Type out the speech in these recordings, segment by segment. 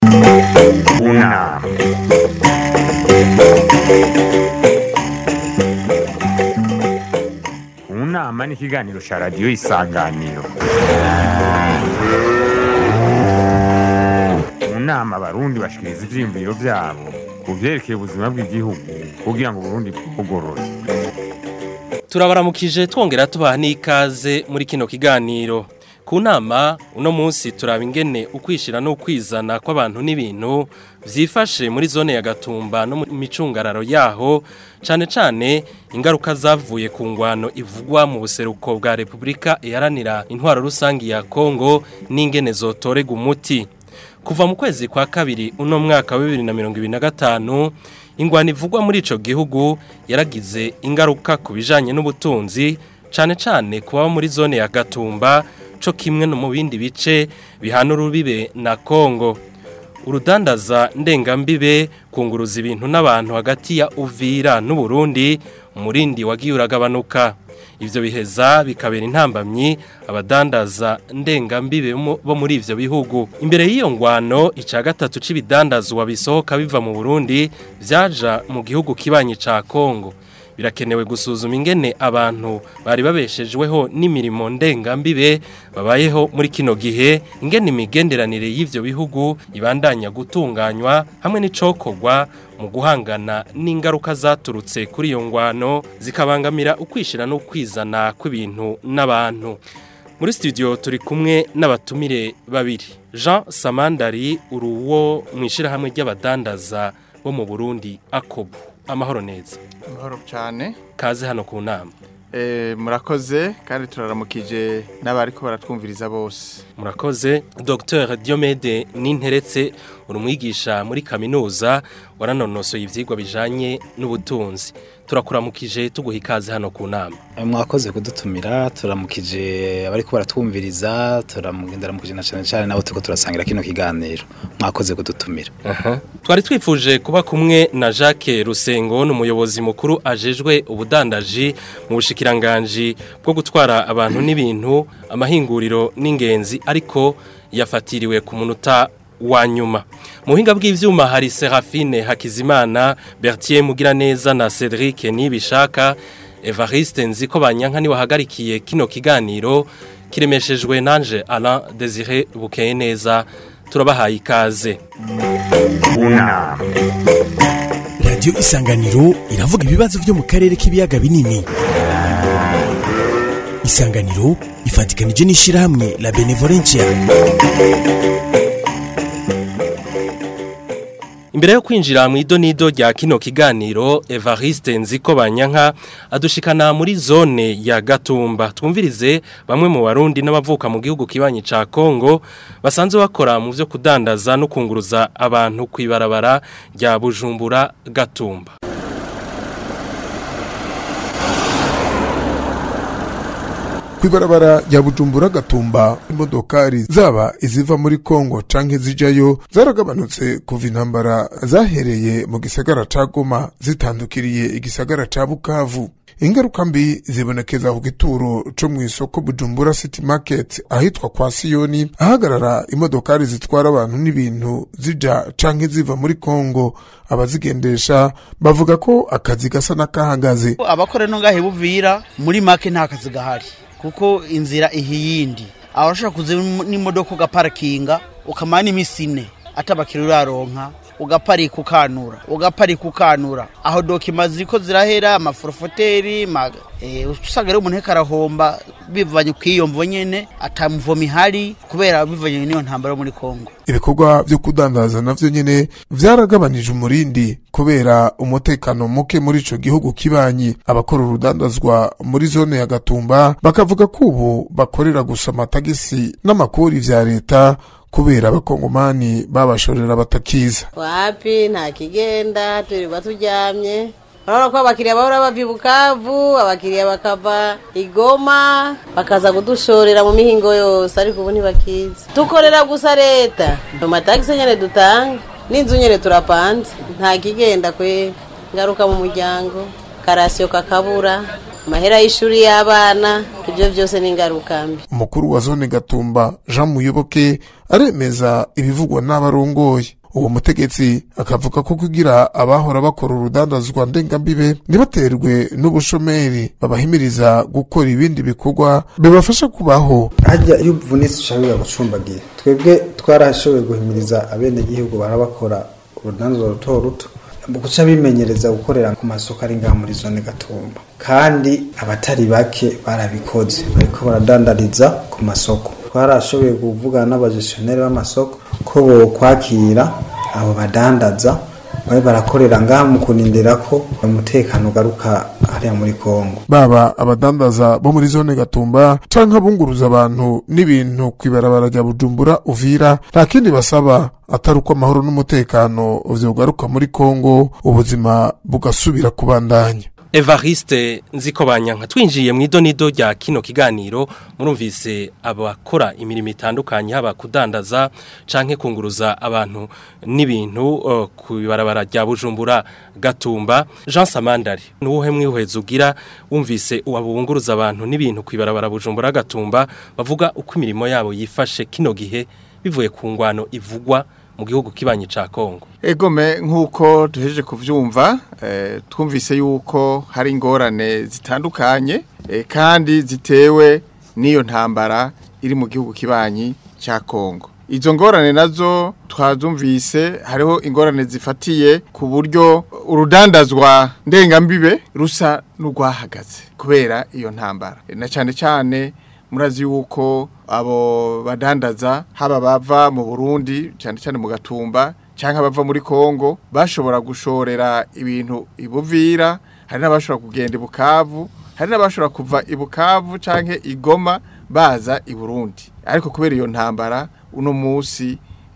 Una. Unama ni ikiganiro cya radiyo isanganiro mu nama abarundi bashikiriza ivyiyumviro vyabo ku vyerekeye ubuzima bw'igihugu kugira ngo uburundi bwugorore turabaramukije twongera tubaha n'ikaze muri kino kiganiro ku nama uno munsi turaba ingene ukwishira n'ukwizana kw'abantu n'ibintu vyifashe muri zone ya gatumba no mu micungararo yaho cane cane ingaruka zavuye ku ngwano ivugwa mu buseruko bwa Republika iharanira intwaro rusangi ya Kongo n'ingene zotorega umuti kuva mu kwezi kwa kabiri uno mwaka wa 2025 ingwano ivugwa muri ico gihugu yaragize ingaruka ku bijanye n'ubutunzi cane cane kuba muri zone ya Gatumba co kimwe no mu bindi bice bihana urubibe na Kongo urudandaza ndengambibe kunguruza ibintu n'abantu hagati ya Uvira n'Uburundi umurindi wagiye uragabanuka ivyo biheza bikabera intambamyi abadandaza ndengambibe mo- bo muri ivyo bihugu imbere y'iyo ngwano ica gatatu c'ibidandazwa bisohoka biva mu Burundi vyaja mu gihugu kibanyi ca Kongo birakenewe gusuzuma ingene abantu bari babeshejweho n'imirimo ndengambibe babayeho muri kino gihe ingene imigenderanire y'ivyo bihugu ibandanya gutunganywa hamwe n'icokorwa mu guhangana n'ingaruka zaturutse kuri iyo ngwano zikabangamira ukwishira n'ukwizana kw'ibintu n'abantu muri studio turi kumwe n'abatumire babiri Jean Samandari uruwo mwishirahamwe ry'abadandaza bo mu Burundi Akobu amahoro neza amahoro cyane kaze hano ku nama Eh, murakoze kandi turaramukije n'abariko baratwumviriza bose murakoze Dr Diomede Ninteretse uri umwigisha muri kaminuza waranonosoye ivyigwa bijanye n'ubutunzi turakuramukije tuguha ikaze hano ku nama mwakoze kudutumira turamukije abariko baratwumviriza turamugenderamukije na cyane cyane nabo turiko turasangira kino kiganiro mwakoze kudutumira twari twifuje kuba kumwe na Jacques Rusengo ni umuyobozi mukuru ajejwe ubudandaji mu bushikiranganji bwo gutwara abantu n'ibintu amahinguriro n'ingenzi ariko yafatiriwe ku munota wa nyuma mu buhinga bw'ivyuma hari Serafine Hakizimana Bertier Mugiraneza na Cedric Nibishaka Evariste Nziko Banyanka ni wahagarikiye kino kiganiro kiremeshejwe nanje Alain Désiré Bukeye neza turabahaye ikaze Una. radiyo isanganiro iravuga ibibazo byo mu karere k'ibiyaga binini isanganiro ifatikanije n'ishyirahamwe la benevolencia Imbere yo kwinjira mu idonido rya kino kiganiro Evariste Nziko Banyanka adushikana muri zone ya Gatumba twumvirize bamwe mu barundi n'abavuka mu gihugu kibanyi ca Kongo basanzwe bakora mu vyo kudandaza no kunguruza abantu kwibarabara rya Bujumbura Gatumba kwibarabara rya bujumbura gatumba imodokari zaba iziva muri kongo canke zijayo zaragabanutse kuva intambara zahereye mu gisagara ca goma zitandukiriye igisagara ca bukavu ingaruka mbi zibonekeza ku gituro co mw'isoko bujumbura city market ahitwa kwa siyoni ahagarara imodokari zitwara abantu n'ibintu zija canke ziva muri kongo abazigendesha bavuga ko akazi gasa n'akahagaze abakora no ngahe buvira muri make nta kazi gahari kuko inzira ihiyindi abashaka kuza n'imodoka ugaparakinga ukamara n'iminsi ine atabakira uraronka ugaparika ukanura ugaparika ukanura aho dokima ziriko zirahera amaforofoteri ma- eh, usanga rero umuntu ariko arahomba bivanye kw'iyo mvo nyene atamuvomo ihari kubera bivanye n'iyo ntambara yo muri kongo ibikorwa vyo kudandaza navyo nyene vyaragabanije umurindi kubera umutekano muke muri ico gihugu kibanyi abakora urudandazwa muri zone ya gatumba bakavuga ko ubu bakorera gusa amatagisi n'amakori vya leta kubera abakongomani babashorera batakiza wapi nta kigenda turiba turyamye urabona ko abakiriya bahora bava i bukavu abakiriya bakava igoma bakaza kudushorera mu mihingo yose ariko ubu ntibakiza dukorera gusa leta mu matagisi nyine dutanga n'inzu nyine turapanze nta kigenda kwe ngaruka mu muryango karasiyo kakabura amahera y'ishuri y'abana ibyo byose ni ingaruka mbi umukuru wa zone gatumba jean muyoboke aremeza ibivugwa n'abarongoye uwo mutegetsi akavuga ko kugira abahora bakora urudandazwa ndengambibe ntibaterwe n'ubushomeri babahimiriza gukora ibindi bikorwa bibafasha kubaho hajya iyo uvunitse ushaka gucumbagira twebwe twarashoboye guhimiriza abenegihugu barabakora urudandazwa ruto ruto guca bimenyereza gukorera ku masoko ari ngaha muri zone gatumba kandi abatari bake barabikoze bariko baradandariza ku masoko twarashoboye kuvugana n'abagestioneri b'amasoko ko bokwakira abo badandaza babe barakorera ngaha mu kunindira ko umutekano ugaruka hariya muri kongo baba abadandaza bo muri zone gatumba canke abunguruza abantu n'ibintu kw'ibarabara rya bujumbura uvira nta kindi basaba atari uko amahoro n'umutekano vyogaruka muri kongo ubuzima bugasubira kubandanya Evariste nziko banyanka twinjiye mu idonido rya kino kiganiro murumvise abakora imirimo itandukanye haba kudandaza canke kunguruza abantu n'ibintu uh, ku barabara rya Bujumbura Gatumba Jean Samandari nuwuhe mwihweza ugira wumvise uwabunguruza abantu n'ibintu ku barabara Bujumbura Gatumba bavuga uko imirimo yabo yifashe kino gihe bivuye ku ngwano ivugwa mu gihugu kibanyi ca Kongo egome nk'uko duhejeje kubyumva twumvise yuko hari ingorane zitandukanye kandi zitewe n'iyo ntambara iri mu gihugu kibanyi cya kongo izo ngorane nazo twazumvise hariho ingorane zifatiye ku buryo urudandazwa ndengambibe rusa n'urwahagaze kubera iyo ntambara na cyane cyane murazi yuko abo badandaza haba bava mu burundi cyane cyane mu gatumba cyangwa bava muri Kongo bashobora gushorera ibintu ibuvira hari n'abashobora kugenda ibukavu hari n'abashobora kuva ibukavu cyangwa igoma baza i Burundi ariko kubera iyo ntambara uno munsi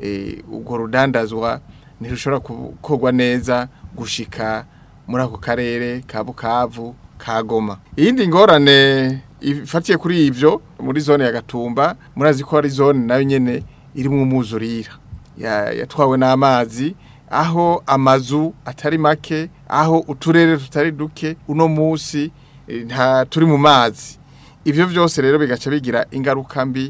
ubwo rudandazwa ntirushobora gukorwa neza gushika muri ako karere ka bukavu ka goma iyindi ngorane ifatiye kuri ibyo muri zone ya gatumba murazi ko ari zone nayo nyine irimo umwuzurira yatwawe n'amazi aho amazu atari make aho uturere tutari duke uno munsi nta turi mu mazi ibyo byose rero bigaca bigira ingaruka mbi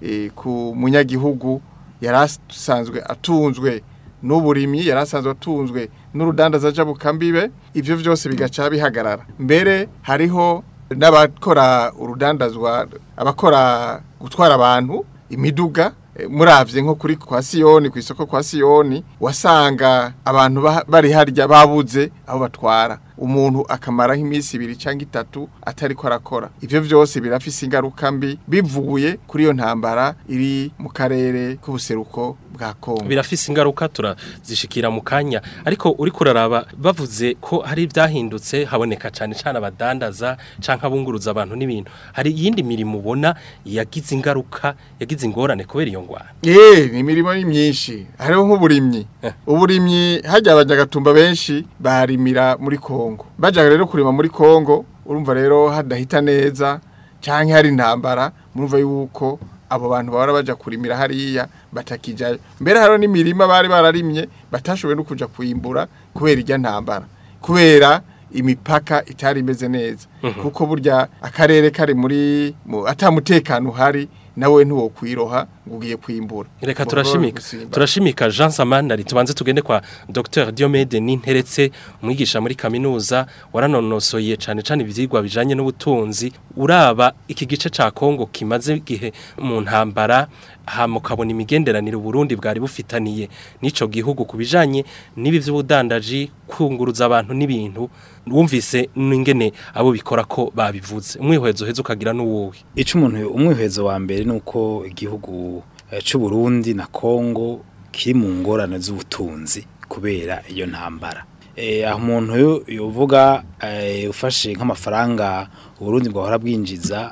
ku munyagihugu yari asanzwe atunzwe n'uburimyi yari asanzwe atunzwe n'urudandaza jabukambibe ibyo byose bigaca bihagarara mbere hariho n'abakora urudandazwa abakora gutwara abantu imiduga muravye nko kuri kwa Siyoni ku isoko kwa Siyoni wasanga abantu bari harya babuze aho batwara umuntu akamara nk'iminsi ibiri cyangwa itatu atari ko arakora ivyo vyose birafise ingaruka mbi bivuye kuri iyo ntambara iri mu karere k'ubuseruko bwa Kongo birafise ingaruka turazishikira mu kanya ariko uri kuraraba bavuze ko hari ibyahindutse haboneka cyane cyane abadandaza canke abunguruza abantu n'ibintu hari iyindi mirimo ubona yagize ingaruka yagize ingorane kubera iyo ngwara eh ni imirimo ni myinshi hariho nk'uburimyi uburimyi hajya abanyagatumba benshi barimira muri Kongo bajaga rero kurima muri Kongo urumva rero hadahita neza canke hari intambara murumva yuko abo bantu bahora baja kurimira hariya batakijayo mbere hariho n'imirima bari bararimye batashoboye no kuja kuyimbura kubera irya ntambara kubera imipaka itari imeze neza kuko burya akarere kari muri atamutekano uhari nawe ntuwo kwiroha ngo ugiye kwimbura reka turashimika turashimika Jean Samandari tubanze tugende kwa Dr Diomede Ninteretse umwigisha muri kaminuza waranonosoye cyane cyane ivyigwa bijanye n'ubutunzi uraba iki gice ca Kongo kimaze gihe mu ntambara hamukabona imigenderanire Burundi bwari bufitaniye nico gihugu kubijanye nibi vy'ubudandaji kunguruza abantu n'ibintu wumvise n'ingene abo bikora ko babivuze umwihwezo heza ukagira n'uwowe ico umuntu umwihwezo wa mbere nuko igihugu cy'u Burundi na Kongo kiri mu ngorane z'ubutunzi kubera iyo ntambara aho umuntu yovuga ufashe nk'amafaranga uburundi bwahora bwinjiza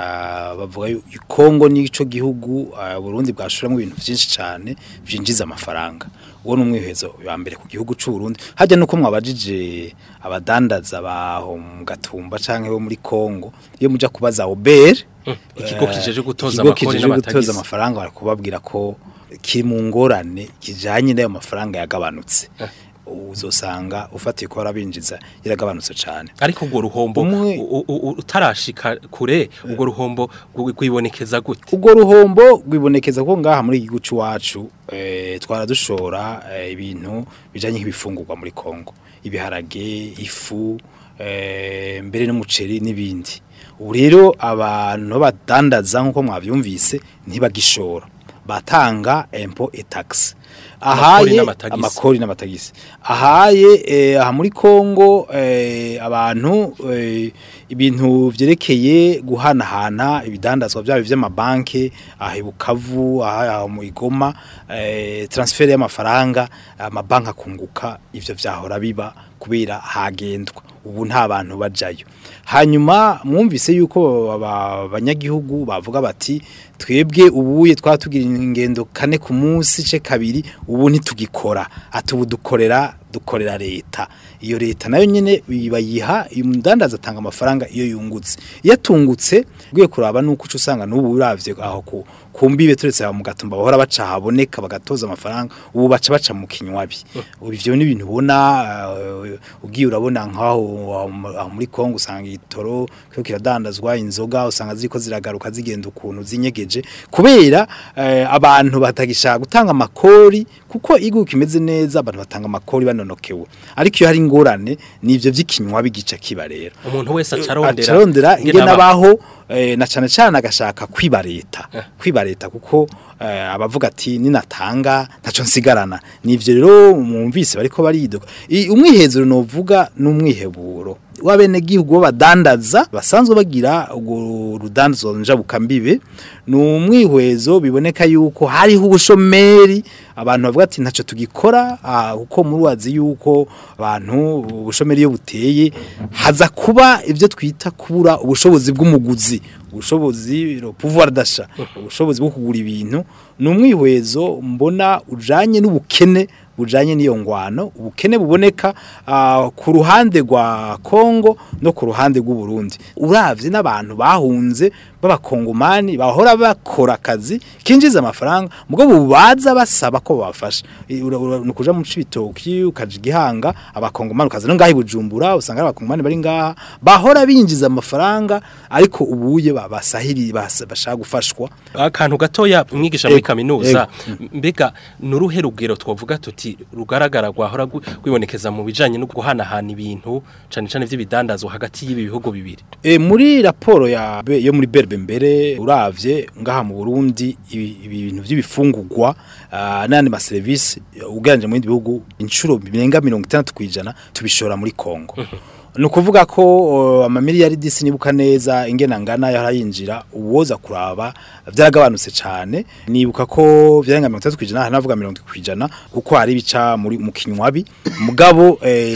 bavuga Kongo n'ico gihugu Burundi bwashoramo ibintu byinshi cyane byinjiza amafaranga uwo ni umwihezo wa mbere ku gihugu cy'u Burundi hajya nuko mwabajije abadandaza baho mu gatumba canke bo muri Kongo iyo muja kubaza Ober ikigo kijeje gutoza amakori n'amatagisi amafaranga barakubabwira ko kiri mu ngorane kijanye n'ayo mafaranga yagabanutse uzosanga ufatiye ko barabinjiza yaragabanutse cyane ariko ubwo ruhombo Umwe- u- u- u- utarashika kure ubwo ruhombo rwi- rwibonekeza gute ubwo ruhombo rwibonekeza ko ngaha muri igihugu cy'iwacu eh, twara dushora eh, ibintu bijanye nk'ibifungurwa muri Kongo ibiharage ifu eh, mbere n'umuceri n'ibindi ubu rero abantu badandaza nk'uko mwavyumvise ntibagishora batanga impôt et taxe Amakori ahaye n'amatagisi. amakori n'amatagisi ahaye eh, aha muri Kongo eh, abantu eh, ibintu vyerekeye guhanahana ibidandazwa byabo vy'amabanke aha i Bukavu aha aha mu Igoma eh, transfer y'amafaranga amabanki akunguka ivyo vyahora biba kubera hagendwa ubu nta bantu bajayo hanyuma mwumvise yuko aba- abanyagihugu bavuga bati twebwe ubuye twatugira ingendo kane ku munsi ce kabiri ubu ntitugikora ati ubu dukorera dukorera leta iyo leta nayo nyene bayiha umudandaza atanga amafaranga iyo yungutse iyo atungutse ugiye kuraba nuko uca usanga n'ubu uravye aho ku kumbibe turetse aho mu gatumba bahora baca haboneka bagatoza amafaranga ubu baca baca mu kinywabi ubu ivyo ni ibintu ubona uh, ugiye urabona nkaho aho mu- aho muri Kongo usanga itoro kyo kiradandazwa inzoga usanga ziko ziragaruka zigenda ukuntu zinyegeje kubera eh, abantu batagishaka gutanga amakori kuko igihugu kimeze neza abantu batanga amakori banonokewe ariko iyo hari ingorane nivyo vy'ikinywabi gica kiba rero umuntu wese acarondera acarondera ingene ingene aba- abaho eh, na cane cane agashaka kwiba leta kwiba leta kuko eh, abavuga ati ninatanga ntaco nsigarana nivyo rero mwumvise bariko baridoga I- umwihezero novuga n'umwiheburo w'abene gihugu badandaza basanzwe bagira urwo rudandazo njabukambibe ni umwihwezo biboneka yuko hariho ubushomeri abantu bavuga ati ntacyo tugikora ah, kuko muri wazi yuko abantu ubushomeri iyo buteye haza kuba ibyo twita kubura ubushobozi bw'umuguzi ubushobozi le pouvoir d'achat ubushobozi bwo kugura ibintu ni umwihwezo mbona ujanye n'ubukene bujanye n'iyo ngwano ubukene buboneka ah, ku ruhande rwa Kongo no ku ruhande rw'u Burundi uravye n'abantu bahunze b'abakongomani bahora bakora akazi kinjiza amafaranga mugo bubaza basaba ko babafasha I- ura- ura- nukuja mu cibitoki ukaja igihanga abakongomani ukaza no ngaho i Bujumbura usanga ari abakongomani bari ngaha bahora binjiza amafaranga ariko ubuye babasahiri basa- bashaka gufashwa akantu gatoya umwigisha muri Ego, kaminuza mbega nuruhe rugero twavuga tuti rugaragara rwahora gu- rwibonekeza mu bijanye no guhanahana ibintu cane cane vy'ibidandazwa hagati y'ibi bihugu bibiri E, muri raporo ya be- yo muri berbe mbere uravye ngaha mu Burundi ibi ibi bintu by'ibifungurwa uh, n'andi ma service uganje mu bindi bihugu inshuro birenga 60 kwijana tubishora muri Kongo ni ukuvuga ko uh, amamiliyaridi sinibuka neza ingena ngana yarayinjira uwoza kuraba byaragabanutse cyane nibuka ko byarenga 30 kwijana hanavuga 70 kwijana kuko hari bica muri mu kinywabi mugabo eh,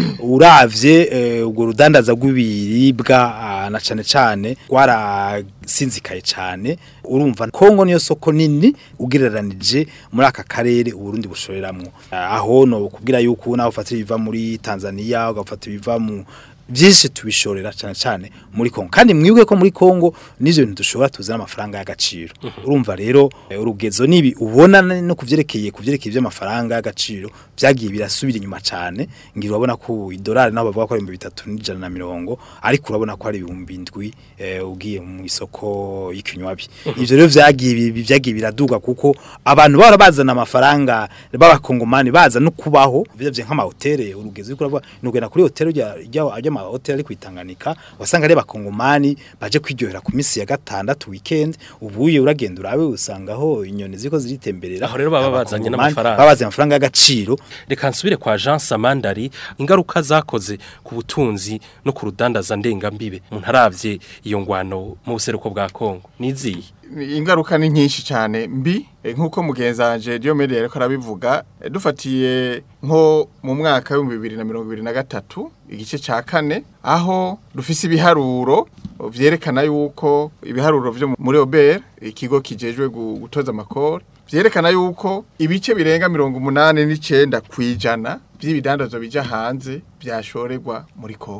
uravye eh, ubwo rudandaza rw'ibiribwa ah, na cane cane rwarasinzikaye cyane urumva Kongo niyo soko nini ugereranije muri aka karere uburundi bushoreramwo Ah, aho no kubwira yuko naho ufatira biva muri Tanzania ugafata biva mu byinshi tubishorera cyane cyane muri Kongo kandi mwibuke ko muri Kongo n'ivyo bintu dushobora tuzana amafaranga y'agaciro urumva rero eh, urugezo nibi ubona no kuvyerekeye kuvyerekeye by'amafaranga y'agaciro byagiye birasubira inyuma cyane ngira urabona ko idolari naho bavuga ko ari 350 ariko urabona ko ari ibihumbi indwi eh, ugiye mu isoko y'ikinywabi ivyo rero vyagiye bi- byagiye biraduga kuko abantu bahora bazana amafaranga b'abakongomani baza no kubaho bivye nk'amahoteli urugezo uriko uravuga nugenda kuri hoteli rya rya mahoteli ari kwitanganika wasanga ari abakongomani baje kwiryohera ku minsi ya gatandatu weekend ubuye uragenda urabe usangaho inyoni ziko ziritemberera Aho rero baba bazanye Abakongomani n'amafaranga. baba bazanye amafaranga y'agaciro reka nsubire kwa Jean Samandari ingaruka zakoze ku butunzi no ku rudandaza ndengambibe umuntu aravye iyo ngwano mu buseruko bwa Kongo niziye ingaruka ni nyinshi cyane mbi eh, nk'uko mugenzanje Diomede yariko arabivuga eh, dufatiye nko mu mwaka w'ibihumbi bibiri na mirongo ibiri na gatatu igice ca kane aho dufise ibiharuro vyerekana yuko ibiharuro vyo muri Ober ikigo kijejwe gu- gutoza amakori vyerekana yuko ibice birenga mirongo umunani n'icenda kwijana vy'ibidandazwa bija hanze vyashorerwa muri Kongo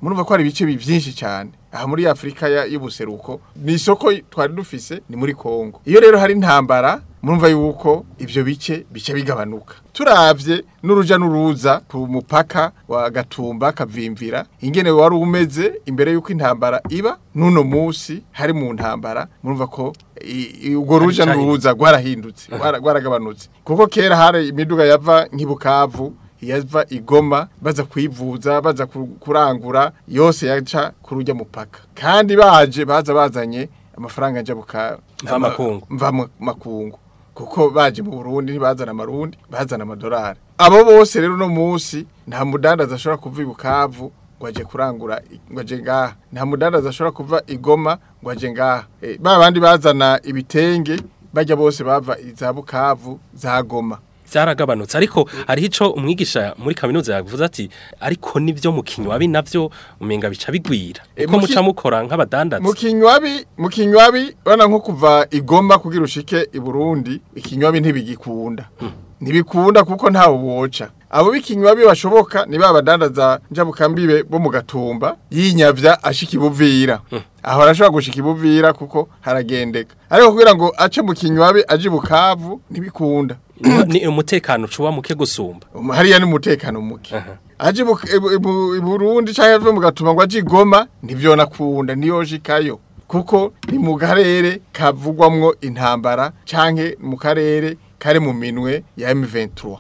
murumva ko hari ibice bi- byinshi cyane aha muri Afrika ya- y'ubuseruko ni isoko twari dufise ni muri Kongo iyo rero hari intambara murumva yuko ivyo bice bice bigabanuka turavye n'uruja n'uruza ku mupaka wa Gatumba kavimvira ingene wari umeze imbere yuko intambara iba nuno musi hari mu ntambara murumva ko i- i- urwo ruja Hari n'uruza rwarahindutse rwara- rwaragabanutse kuko kera hari imiduga yava nk'ibukavu yava igoma baza kwivuza baza ku- kurangura yose yaca ku rujya mupaka kandi baje baza bazanye amafaranga njabuka Mva makungu. mva mu- makungu kuko baje mu Burundi ntibazana amarundi bazana amadolari abo bose rero no musi nta mudandaza ashobora kuva ibukavu ngo aje kurangura i- ngo aje ngaha nta mudandaza ashobora kuva igoma ngo aje ngaha e, ba bandi bazana ibitenge bajya bose bava iza bukavu za goma byaragabanutse ariko hariho ico umwigisha muri kaminuza yavuze ati ariko nivyo mu kinywabi navyo umenga bica bigwira E, uko mu ki- muca mukora nk'abadandaza mu kinywabi mu kinywabi bana nko kuva igoma kugira ushike i Burundi ikinywabi ntibigikunda ntibikunda kuko ntawe woca abo b'ikinywabi bashoboka ni ba badandaza njabukambibe bo mu gatumba yinyavya ashika ibuvira aho arashobora gushika ibuvira kuko haragendeka ariko kugira ngo ace mu kinywabi aje i bukavu ntibikunda ni umutekano ucuba muke gusumba Um, hariya ni umutekano muke aje mu- i- i- i Burundi canke ave mu gatuma ngo aje igoma ntivyo nakunda niyoshikayo kuko ni mu karere kavugwamwo intambara canke mu karere kari mu minwe ya M23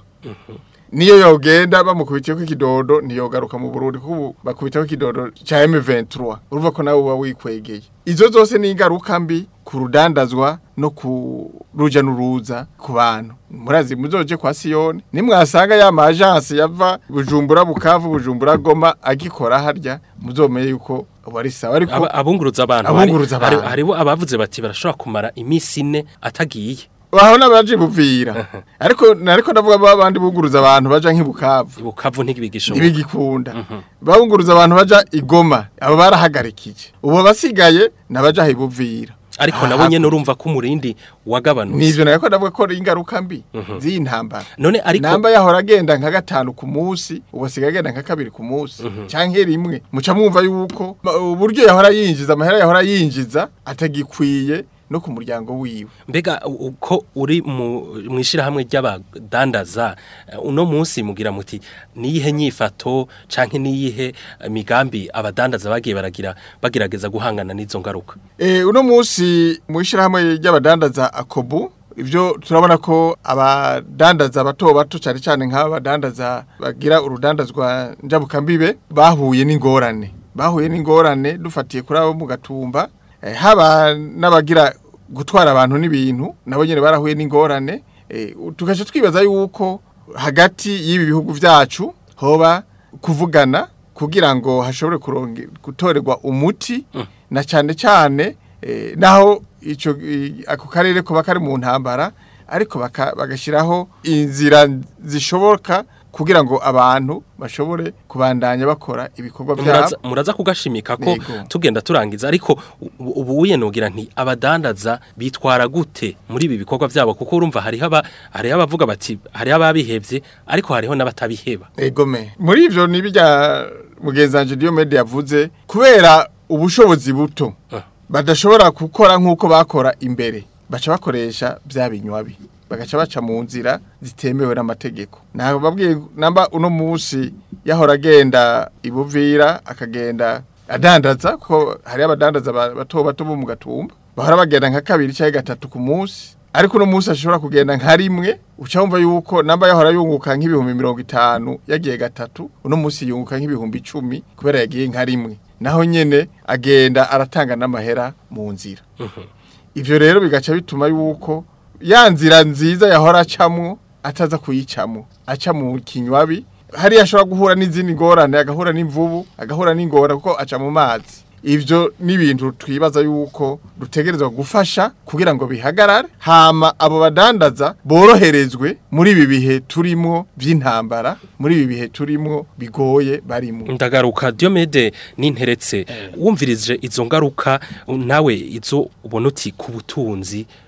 niyo yogenda bamukubitiyeko ikidodo ntiyogaruka mu Burundi kuko ubu bakubitako ikidodo ca M23 urumva ko nawe uba wikwegeye izo zose ni ingaruka mbi ku rudandazwa no ku ruja n'uruza ku bantu murazi muzoje kwa Siyoni nimwasanga ya majansi yava Bujumbura Bukavu Bujumbura Goma agikora harya muzomenye yuko wari sawa ariko Aba- abunguruza abantu Abunguruza hari- abantu. hariho abavuze bati barashobora kumara imisi ine atagiye waho n'abaje buvira ariko nariko ndavuga ba bandi bunguruza abantu baja nk'ibukavu ibukavu ntibigishoboka ntibigikunda babunguruza abantu baja igoma abo barahagarikije ubu basigaye nabaja hibuvira ariko nabo nyene urumva ko umurindi wagabanutse nivyo nariko ndavuga ko ari ingaruka mbi z'iyi ntambara none ariko namba yahora agenda nka gatanu ku munsi ubu asigaye agenda nka kabiri ku munsi canke rimwe muca mwumva yuko ma- uburyo yahora yinjiza amahera yahora yinjiza atagikwiye no ku muryango wiwe mbega u- uko uri mu mwishirahamwe ry'abadandaza eh, uno munsi mugira muti niyihe nyifato canke niyihe eh, migambi abadandaza bagiye baragira bagerageza guhangana n'izo ngaruka Eh uno munsi mu ishirahamwe ry'abadandaza akobu ivyo turabona ko abadandaza bato bato cyane cyane nk'abadandaza bagira urudandazwa njabukambibe bahuye n'ingorane bahuye n'ingorane dufatiye kuri abo mu gatumba eh, haba n'abagira gutwara abantu n'ibintu nabo nyene barahuye n'ingorane eh, tugaca twibaza yuko hagati y'ibi bihugu vyacu hoba kuvugana kugira ngo hashobore kuronge gutorerwa umuti na cyane cyane eh, naho ico i- ako karere kuba kari mu ntambara ariko baka- bagashiraho inzira zishoboka kugira ngo abantu bashobore kubandanya bakora ibikorwa muraza, byabo muraza kugashimika ko Yego. tugenda turangiza ariko u- ubu uyenugira nti abadandaza bitwara gute muri ibi bikorwa byabo kuko urumva hariho aba hariho abavuga bati hariho ababihevye ariko hariho n'abatabiheba egome muri ivyo ni bijya mugenzanje Diomede yavuze kubera ubushobozi buto Ah. badashobora gukora nk'uko bakora imbere baca bakoresha bya binywabi bagaca baca mu nzira zitemewe n'amategeko ntabwo babwiye namba uno munsi yahora agenda ibuvira akagenda adandaza kuko hari abadandaza ba- bato bato bo mu gatumba bahora bagenda nka kabiri cyangwa gatatu ku munsi ariko uno munsi ashobora kugenda nka rimwe uca wumva yuko namba yahora yunguka nk'ibihumbi mirongo itanu yagiye gatatu uno munsi yunguka nk'ibihumbi icumi kubera yagiye nka rimwe naho nyene agenda aratanga n'amahera mu nzira ivyo rero bigaca bituma yuko ya nzira nziza yahora acamwo ataza kuyicamwo aca mu kinywabi hariya ashobora guhura n'izindi ngorane agahura n'imvubu agahura n'ingora kuko aca mu mazi ivyo ni ibintu twibaza yuko dutegerezwa gufasha kugira ngo bihagarare hama abo badandaza boroherezwe muri ibi bihe turimo vy'intambara muri ibi bihe turimo bigoye barimo ndagaruka Diomede ninteretse wumvirije izo ngaruka nawe izo ubona uti ku butunzi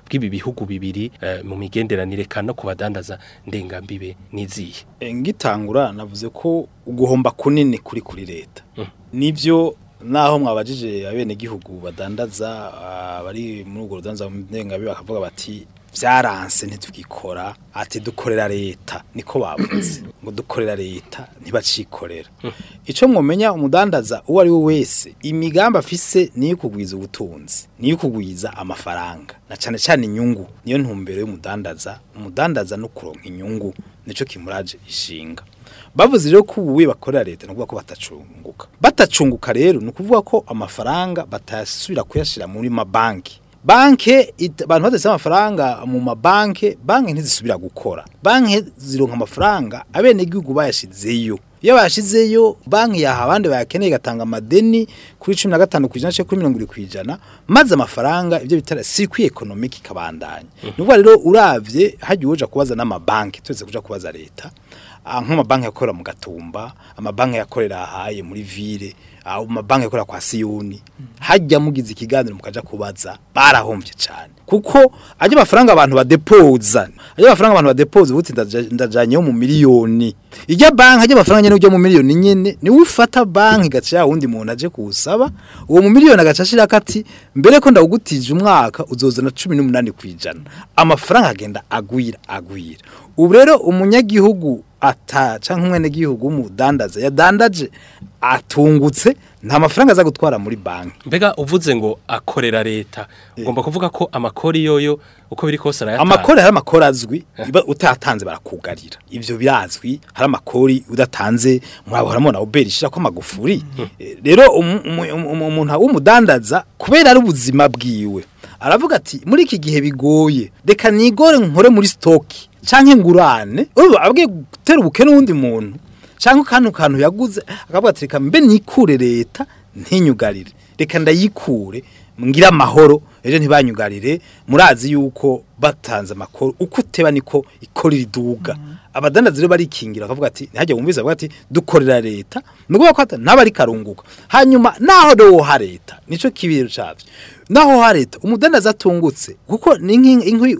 bw'ibi bihugu bibiri eh, mu migenderanire kandi no kubadandaza ndengambibe niziye E, ngitangura navuze ko uguhomba kunini kuri kuri leta nivyo naho mwabajije abene gihugu badandaza ah, bari muri urwo rudanza mu ndengabibe bakavuga bati vyaranse ntitugikora ati dukorera leta niko bavuze ngo dukorera leta ntibacikorera ico mwomenya umudandaza uwo ari we wese imigambi afise niyo kugwiza ubutunzi niyo kugwiza amafaranga na cane cane inyungu niyo ntumbero y'umudandaza umudandaza no kuronka inyungu nico kimuraje ishinga bavuze rero ko ubuwe bakorera leta nukuvuga ko batacunguka batacunguka rero ni ukuvuga ko amafaranga batasubira kuyashira muri mabanki banke it- abantu badase amafaranga mu mabanke banke ntizisubira gukora banke zironka amafaranga abene gihugu bayashizeyo iyo bayashizeyo banki yaha abandi bayakeneye igatanga amadeni kuri 15 kwijana cyo kuri 20 kwijana maze amafaranga ibyo bitara circuit economique kabandanya nubwo rero uravye hagiye uja kubaza n'amabanki twese kuja kubaza leta Ah, nk'amabanki yakorera mu gatumba amabanki yakorera ahaye muri ville ah, amabanki yakorera kwa siyoni hajya mugize ikiganiro mukaja kubaza barahomvye cyane kuko ajya amafaranga abantu badepoza ajya amafaranga abantu badepoza ubuti ndaja- ndajanyeho mu miliyoni ijya banki ajya amafaranga nyene ujya mu miliyoni nyene ni ufata banki gaca ya wundi muntu aje kuwusaba uwo mu miliyoni agaca ashira kati mbere ko ndawugutije umwaka uzozana 18 kwijana amafaranga agenda agwira agwira ubu rero umunyagihugu ata canke umwene gihugu w'umudandaza yadandaje atungutse nta mafaranga aza gutwara muri banki mbega uvuze ngo akorera leta ugomba kuvuga ko amakori yoyo uko biri kose arayatanga amakori hari amakori azwi iba utatanze barakugarira ivyo birazwi hari amakori udatanze mwabahoramo na uberi ishira ko amagufuri Eh, rero umu- umu- umu- umuntu w'umudandaza kubera ari ubuzima bwiwe aravuga ati muri iki gihe bigoye reka nigore nkore muri stoki canke ngurane urumva abwiye gutera ubukene n'uwundi muntu cyangwa kantu kantu yaguze akavuga ati reka mbe nikure leta ntinyugarire reka ndayikure ngira amahoro ejo ntibanyugarire murazi yuko batanze amakoro uko uteba niko ikorera iduga abadandazi rero barikingira bakavuga ati ntihajya wumviza bavuga ati dukorera leta ni ukuvuga ko hata ntaba ari karunguka hanyuma naho rero ha leta nico kibiro cyavyo naho ha leta umudandazi atungutse kuko ni nk'inkwi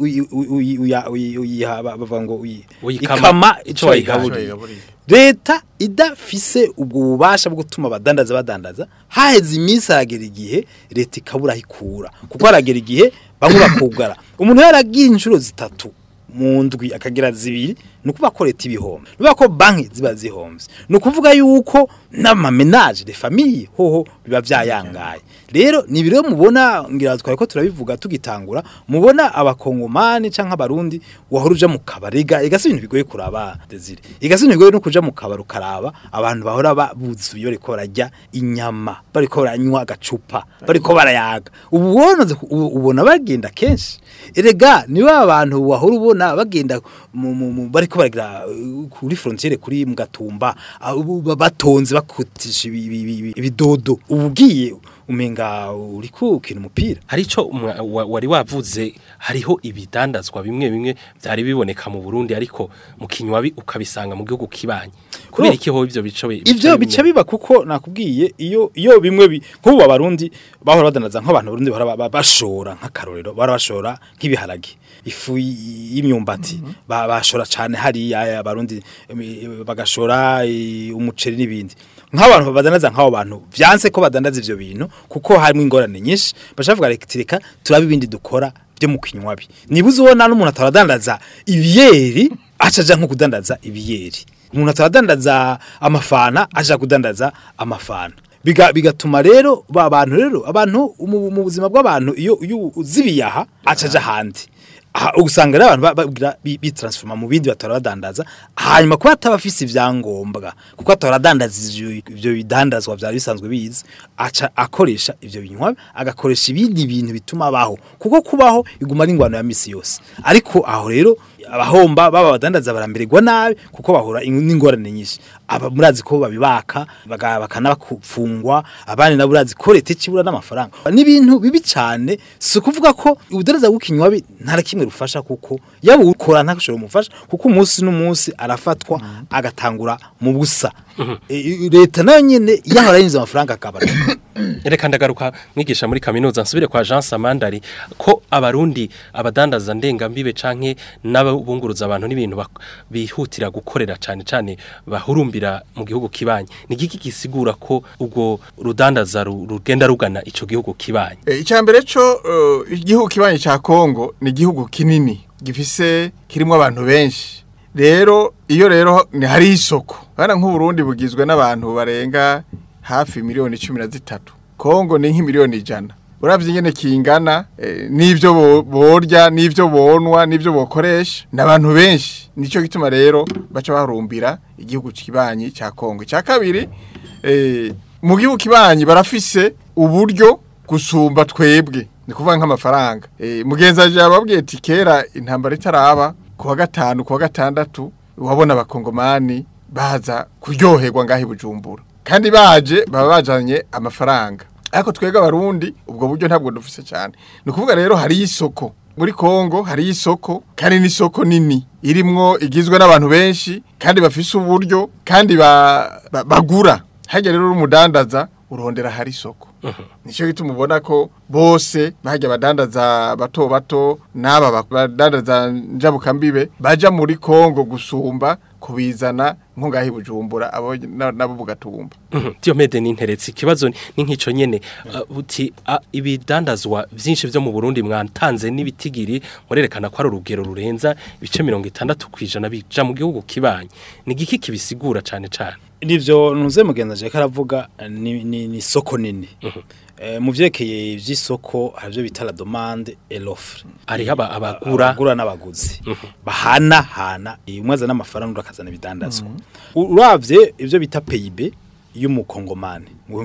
uyiha bavuga ngo uyi- Uyikama ikama ico ico wayigaburiye. wayigaburiye leta idafise ubwo bubasha bwo gutuma abadandaza badandaza haheze iminsi aragera igihe leta ikabura aho ikura kuko haragera igihe bamwe bakugara umuntu yaragiye inshuro zitatu mu ndwi akagira zibiri ni ukuvuga ko leta ibihombe ni ukuvuga ko banki ziba zihombye ni ukuvuga yuko n'amamenaje de famiye hoho biba byayangaye rero ni ibiro mubona ngira twari ko turabivuga tugitangura mubona abakongomani canke abarundi wahora uja mu kabariga igasi ibintu bigoye kuraba desire igasi ibintu bigoye no kuja mu kabari ukaraba abantu bahora babuzuye bariko barajya inyama bariko baranywa agacupa bariko barayaga ubu wonoze ku- ubu- ubona bagenda kenshi erega niba abantu wahora ubona bagenda mu- mu- mu- bariko baragira uh, kuri frontiere kuri mu gatumba ah, ubu ba- batonze bakutisha ibi- ibi- ibi- ibidodo ubu ugiye umenga uri kukina umupira hari ico umwa- wa- wari wavuze hariho ibidandazwa bimwe bimwe byari biboneka mu Burundi ariko mu kinywabi ukabisanga mu gihugu kibanye kubera iki ho ivyo bico bi- ivyo bimwe? bica biba kuko nakubwiye iyo iyo bimwe bi- nk'ubu abarundi bahora badandaza nk'abantu barundi bahora ba- ba- bashora nk'akarorero bahora bashora nk'ibiharage ifu y- y'imyumbati ba- bashora cane hariya abarundi em, bagashora eh, umuceri n'ibindi nk'abantu badandaza nk'abo bantu vyanse ko badandaza ivyo bintu kuko harimo ingorane nyinshi bashavuga reka tireka turabe ibindi dukora byo mu kinywabi nibuze ubona n'umuntu ataradandaza ibiyeri acaja nko kudandaza ibiyeri umuntu ataradandaza amafana aja kudandaza amafana Biga- bigatuma rero ba bantu rero abantu mu mu buzima bw'abantu iyo iyo uzibiyaha acaja handi aha usanga rero abantu ba- bagira bi- bitransforma mu bindi batora badandaza hanyuma kuba atabafise ivyangombwa kuko atora adandaza ivyo ivyo bidandazwa vyari bisanzwe bizi aca akoresha ivyo binywa agakoresha ibindi bintu bituma abaho kuko kubaho iguma ari ingwano ya misi yose ariko aho rero abahomba baba badandaza barambererwa nabi kuko bahura in- n'ingorane nyinshi aba murazi ko babibaka baga- bakanabafungwa abandi nabo urazi ko leta ikibura n'amafaranga n'ibintu bibi cyane si ukuvuga ko ubudandaza bw'ikinywabi nta na kimwe rufasha kuko yaba ukora ntashobora umufasha kuko umunsi n'umunsi arafatwa agatangura mu busa E, i- leta nayo nyene yahora yinjiza amafaranga akabara reka ndagaruka mwigisha muri kaminuza nsubire kwa Jean Samandari ko abarundi abadandaza ndengambibe canke n'abunguruza abantu n'ibintu bak- bihutira gukorera cane cane bahurumbira mu gihugu kibanye ni giki gisigura ko ubwo rudandaza ru- rugenda rugana ico gihugu kibanye Eh, icya mbere cyo eh, igihugu kibanyi cya kongo ni igihugu kinini gifise kirimo abantu benshi rero iyo rero ni hari isoko bana nk'uburundi bugizwe n'abantu barenga hafi miliyoni cumi na zitatu kongo ni nk'imiliyoni ijana uravye ingene kingana eh, n'ivyo bo- borya n'ivyo bonwa n'ivyo bokoresha n'abantu benshi nico gituma rero baca barumbira igihugu kibanyi cya kongo icya kabiri eh, mu gihugu kibanyi barafise uburyo gusumba twebwe ni kuvuga nk'amafaranga eh, mugenzi aje ababwiye ati kera intambara itaraba ku wa gatanu ku wa gatandatu wabona abakongomani baza kuryoherwa ngaho i bujumbura kandi baje baba bajanye amafaranga ariko twebwe abarundi ubwo buryo ntabwo dufise cyane ni ukuvuga rero hari isoko muri Kongo hari isoko kandi n'isoko nini irimwo igizwe n'abantu benshi kandi bafise uburyo kandi ba, ba, bagura hajya rero umudandaza urondera hari isoko nicyo gituma ubona ko bose bajya badandaza bato bato n'aba ba- badandaza njabukambibe baja muri Kongo gusumba kubizana nko ngaho i Bujumbura abo na- nabo bugatumba Diomede n'interetse ikibazo ni ni nk'ico nyene uh, uti uh, ibidandazwa vyinshi vyo mu Burundi mwantanze n'ibitigiri murerekana ko ari urugero rurenza ibice 60 kwijana bija mu gihugu kibanye ni giki kibisigura cane cane nivyo ntuze mugenza je karavuga ni, ni, ni soko nini eh, mu vyerekeye ivy'isoko harivyo bita la demande et l'offre ari aba abagura abagura n'abaguzi bahana hana umwe azana amafaranga undi akazana ibidandazwa uravye ivyo bita PIB y'umukongomani mu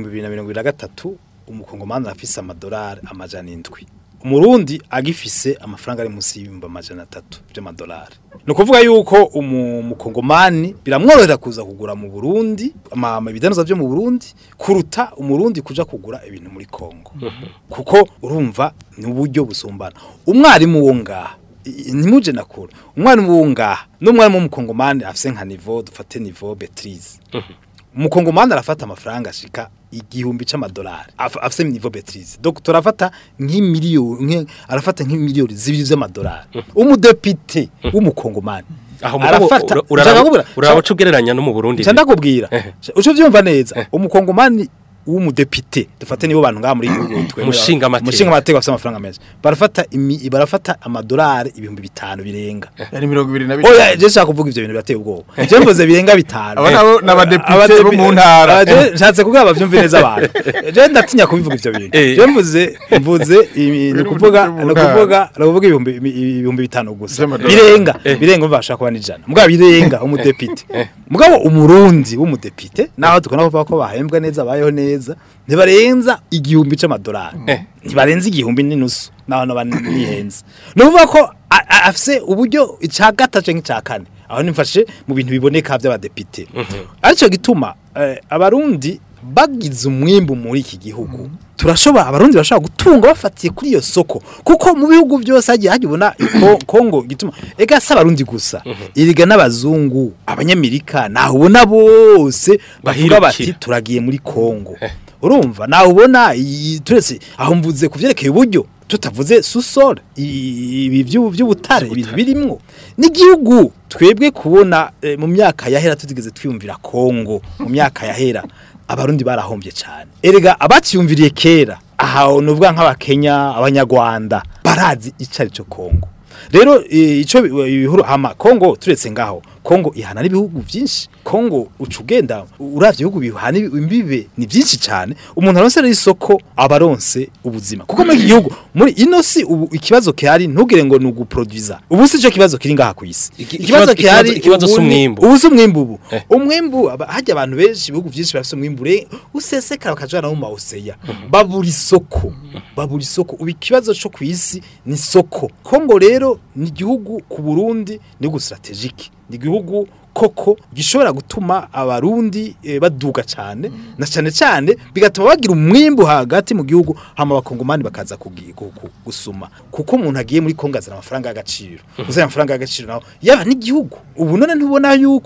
2023 umukongomani afise amadolari amajana indwi umurundi agifise amafaranga ari munsi y'ibihumbi amajana atatu by'amadolari ni ukuvuga yuko umu- umukongomani biramworohera kuza kugura mu burundi ama- ama ibidandaza byo mu burundi kuruta umurundi kuja kugura ibintu muri kongo kuko urumva ni uburyo busumbana umwarimu wo ngaha i- ntimuje nakura umwarimu wo ngaha n'umwarimu w'umukongomani afise nka nivo dufate nivo betrize umukongomani arafata amafaranga ashika igihumbi c'amadolari Af- afise nivo betrize donc turafata nk'imiliyoni nke- arafata nk'imiliyoni zibiri z'amadolari umudepite w'umukongomani aho mugabo arafata ura- uraraba Nshaka kubwira- uraba ugereranya no mu Burundi nca ndakubwira Ehe. uco vyumva neza umukongomani w'umudepite dufate nibo bantu ngaha muri igihugu twemera- Umushinga amateka. umushinga amateka bafite amafaranga menshi barafata imi- barafata amadolari ibihumbi bitanu birenga yari mirongo ibiri na oya je nshaka kuvuga ivyo bintu birateye ubwoba je mvuze birenga bitanu Abo nabo ni abadepite Abadepi- bo mu ntara. Ah, je nshatse kuvuga bavyumve neza abantu je ndatinya kubivuga ivyo bintu Eh. je mvuze mvuze imi- ni Biri kuvuga mu ni ntara. kuvuga ni kuvuga ibihumbi ibihumbi bitanu gusa Vy'amadolari. birenga birenga umva bashaka kuba n'ijana mugabo birenga umudepite mugabo umurundi w'umudepite naho tukona kuvuga ko bahembwa neza bayeho neza ntibarenza igihumbi c'amadolari ntibarenza igihumbi n'inusu naho naba nihenze ni ukuvuga ko a- a- afise uburyo ica gatatu canke ica kane aho nimfashe mu bintu biboneka vy'abadepite arico gituma eh, abarundi bagize umwimbu muri iki gihugu turashobora abarundi bashobora gutunga bafatiye kuri iyo soko kuko mu bihugu byose hagiye hajya ubona iko- Kongo gituma ega si abarundi gusa iriga n'abazungu abanyamerika naho ubona bose bavuga bati Bahirukira. turagiye muri Kongo urumva nawe ubona iyi- turetse aho mvuze ku vyerekeye uburyo tutavuze susore ibi by'ubu- by'ubutare ibintu birimwo n'igihugu twebwe kubona eh, mu myaka yahera tutigeze twiyumvira Kongo mu myaka yahera abarundi barahombye cyane erega abaciyumviriye kera aha nuvuga nk'abakenya abanyarwanda barazi ico ari cyo Kongo rero eh, ico bi- ibihuru hama Kongo turetse ngaho Kongo ihana n'ibihugu byinshi Kongo uca ugenda uravye ibihugu bihana imbibe ni byinshi cyane umuntu aronse rero isoko abaronse ubuzima kuko muri iki gihugu muri ino si ubu ikibazo kihari ntugire ngo ni uguproduza ubu si cyo kibazo kiri ngaha ku isi Iki- ikibazo- ikibazo- ikibazo si ubu ni- umwimbu. ubu si umwimbu ubu Eh. umwimbu aba- hajya abantu benshi ibihugu byinshi bafite umwimbu ure usesekara bakajana mu mawuseya babura isoko babura isoko ubu ikibazo cyo ku isi ni isoko Kongo rero ni igihugu ku Burundi ni igihugu strategique ni igihugu koko gishobora gutuma abarundi eh, baduga cyane na cyane cyane bigatuma bagira umwimbu hagati mu gihugu hama abakongomani bakaza kugi- gu- gu- gusuma kuko umuntu agiye muri Kongo azana amafaranga y'agaciro uzana amafaranga y'agaciro naho yaba n'igihugu ubu none ntubona yuko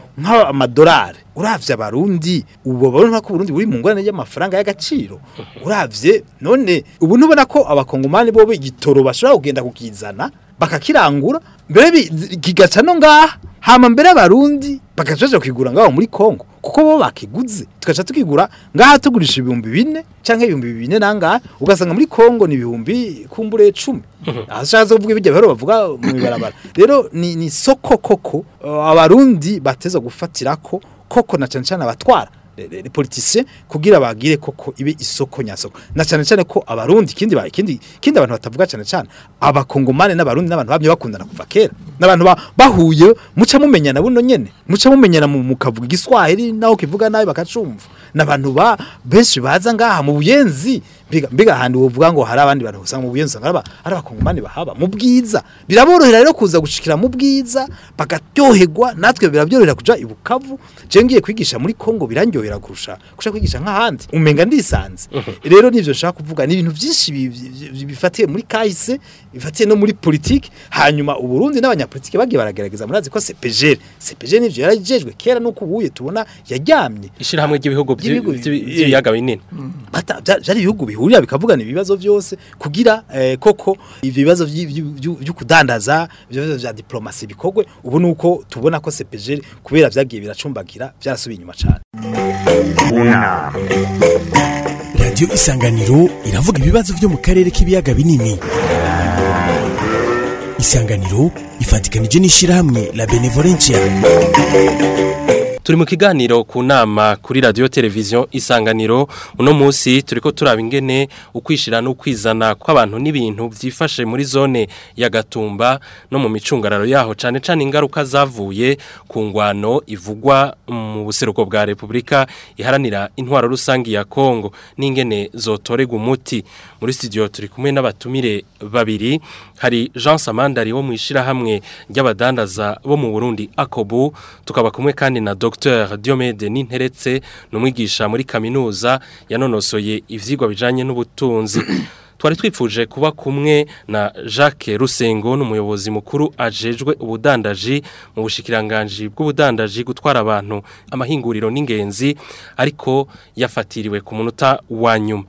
nk'amadolari uravye abarundi ubu babona ko Burundi buri mu ngorane y'amafaranga y'agaciro uravye none ubu ntubona ko abakongomani bo igitoro bashobora kugenda kukizana bakakirangura mbere bi- kigaca no ngaha hama mbere abarundi bagacaje kwigura ngaho muri Kongo kuko bo bakiguze tugaca tukigura ngaha tugurisha ibihumbi bine canke ibihumbi bine nangahe ugasanga muri Kongo ni ibihumbi kumbure 10 ashaje kuvuga ibijya bero bavuga mu ibarabara rero ni ni soko koko uh, abarundi bateza gufatirako koko na cyane cyane abatwara les politiciens kugira bagire koko ibe isoko nyasoko na cyane cyane ko abarundi kindi ba kindi kindi abantu batavuga cyane cyane abakongomane n'abarundi n'abantu bamye bakundana kuva kera n'abantu ba, bahuye muca mumenyana buno nyene muca mumenyana mu mukavuga igiswahili naho kivuga nabi bakacumva n'abantu ba benshi baza ngaha mu buyenzi mbiga mbiga handi wovuga ngo hari abandi bantu usanga mu buyenzi usanga araba ari abakongomani bahaba mu bwiza biraborohera rero kuza gushikira mu bwiza bagatyoherwa natwe birabyorohera kuja ibukavu je ngiye kwigisha muri Kongo birandyohera kurusha kusha kwigisha nk'ahandi umenga ndisanze rero nivyo nshaka kuvuga ni ibintu byinshi bi- bi- bi- bifatiye muri kahise bifatiye no muri politique hanyuma uburundi n'abanyapolitike bagiye baragerageza murazi ko CPGL CPGL nivyo yarajejwe kera nuko ubuye tubona yaryamye ishirahamwe ry'ibihugu by'i- Ry'ibihugu- by'i- by'ibiyaga binini bata bya- byari ibihugu bihurira bikavugana ibibazo byose kugira eh, koko ivyo bibazo vyi- vyi- vyu- vyo kudandaza ivyo bibazo vya diplomasi bikogwe ubu nuko tubona ko CPG kubera vyagiye biracumbagira byarasubiye inyuma cyane unama radiyo isanganiro iravuga ibibazo byo mu karere k'ibiyaga binini isanganiro ifatikanije n'ishyirahamwe la benevolencia Turi mu kiganiro ku nama kuri radio televiziyo isanganiro uno munsi turiko turaba ingene ukwishira no kwizana kw'abantu n'ibintu byifashe muri zone ya Gatumba no mu micungararo yaho cane cane ingaruka zavuye ku ngwano ivugwa mu buseruko bwa Republika iharanira intwaro rusangi ya Kongo n'ingene zotorega umuti muri studio turi kumwe n'abatumire babiri hari Jean Samandari wo mwishira hamwe ry'abadandaza bo mu Burundi Akobu tukaba kumwe kandi na Dr Diomede Ninteretse numwigisha muri kaminuza yanonosoye ivyigwa bijanye n'ubutunzi Twari twifuje kuba kumwe na Jacques Rusengo n'umuyobozi mukuru ajejwe ubudandaji mu bushikiranganje bw'ubudandaji gutwara abantu amahinguriro n'ingenzi ariko yafatiriwe ku munota wa nyuma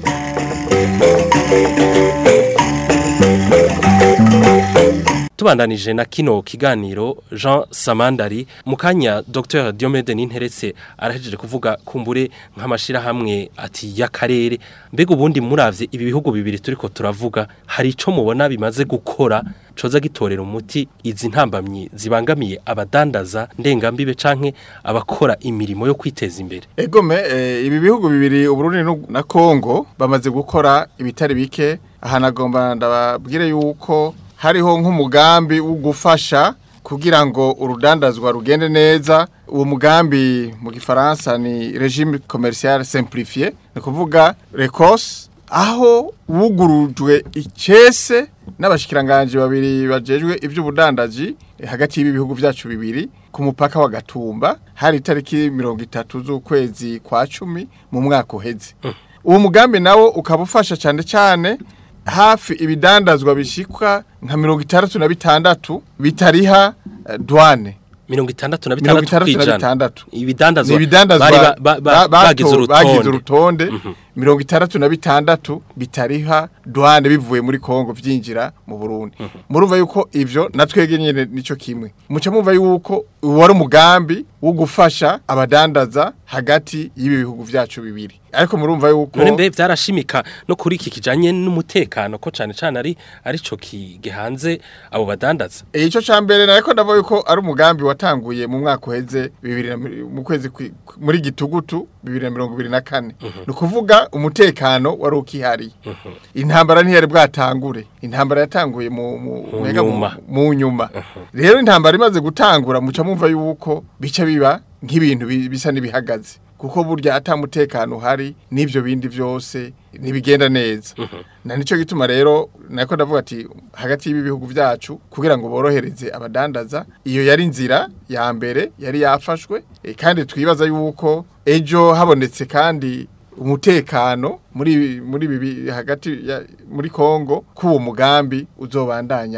Tubandanije na kino kiganiro Jean Samandari mukanya Dr Diomede Ninteretse arahejeje kuvuga kumbure nk'amashira hamwe ati yakarere mbega ubundi muravye ibi bihugu bibiri turiko turavuga hari ico mubona bimaze gukora coza gitorera umuti izi ntambamyi zibangamiye abadandaza ndengambibe canke abakora imirimo yo kwiteza imbere Egome eh, ibi bihugu bibiri Uburundi nu- na Kongo bamaze gukora ibitari bike ahanagomba ndababwire yuko hariho nk'umugambi wo gufasha kugira ngo urudandazwa rugende neza uwo mugambi mu gifaransa ni regime commercial simplifié ni kuvuga recos aho wugurujwe icese n'abashikiranganje babiri bajejwe ivy'ubudandaji eh, hagati y'ibi bihugu vyacu bibiri ku mupaka wa Gatumba hari itariki mirongo itatu z'ukwezi kwa cumi mu mwaka uheze uwo mugambi nawo ukaba ufasha cyane cyane hafi ibidandazwa bishikwa nka mirongo itandatu na bitandatu bitariha eh, douane mirongo itandatu na mirongo bitandatu itandatu na kwijana bitandatu ibidandazwa ni ibidandazwa bari ba- ba- ba- ba- bato- bagize bagize urutonde urutonde mirongo itandatu na bitandatu bitariha douane bivuye muri Kongo vyinjira mu Burundi murumva yuko ivyo natwege nyene nico kimwe muca mumva yuko wari umugambi wo gufasha abadandaza hagati y'ibi bihugu vyacu bibiri ariko murumva yuko none mbe vyarashimika no kuri iki kijanye n'umutekano ko cane cane ari arico kigehanze abo badandaza E, ico ca mbere nariko ndavuga yuko ari umugambi watanguye mu mwaka uheze bibiri na mi- mu kwezi kwi- muri gitugutu bibiri na mirongo ibiri na kane ni ukuvuga umutekano wari ukihari intambara ntiyari bwatangure intambara yatanguye mu mu Mu mwega mu- nyuma. mu nyuma rero intambara imaze gutangura muca mumva yuko bica biba nk'ibintu bi- bisa n'ibihagaze kuko burya ata mutekano uhari n'ivyo bindi vyose ntibigenda neza na nico gituma rero nako ndavuga ati hagati y'ibi bihugu vyacu kugira ngo borohereze abadandaza iyo yari inzira ya mbere yari yafashwe e, kandi twibaza yuko ejo habonetse kandi umutekano muri muri bibi hagati ya, muri Kongo kuwo mugambi uzobandanya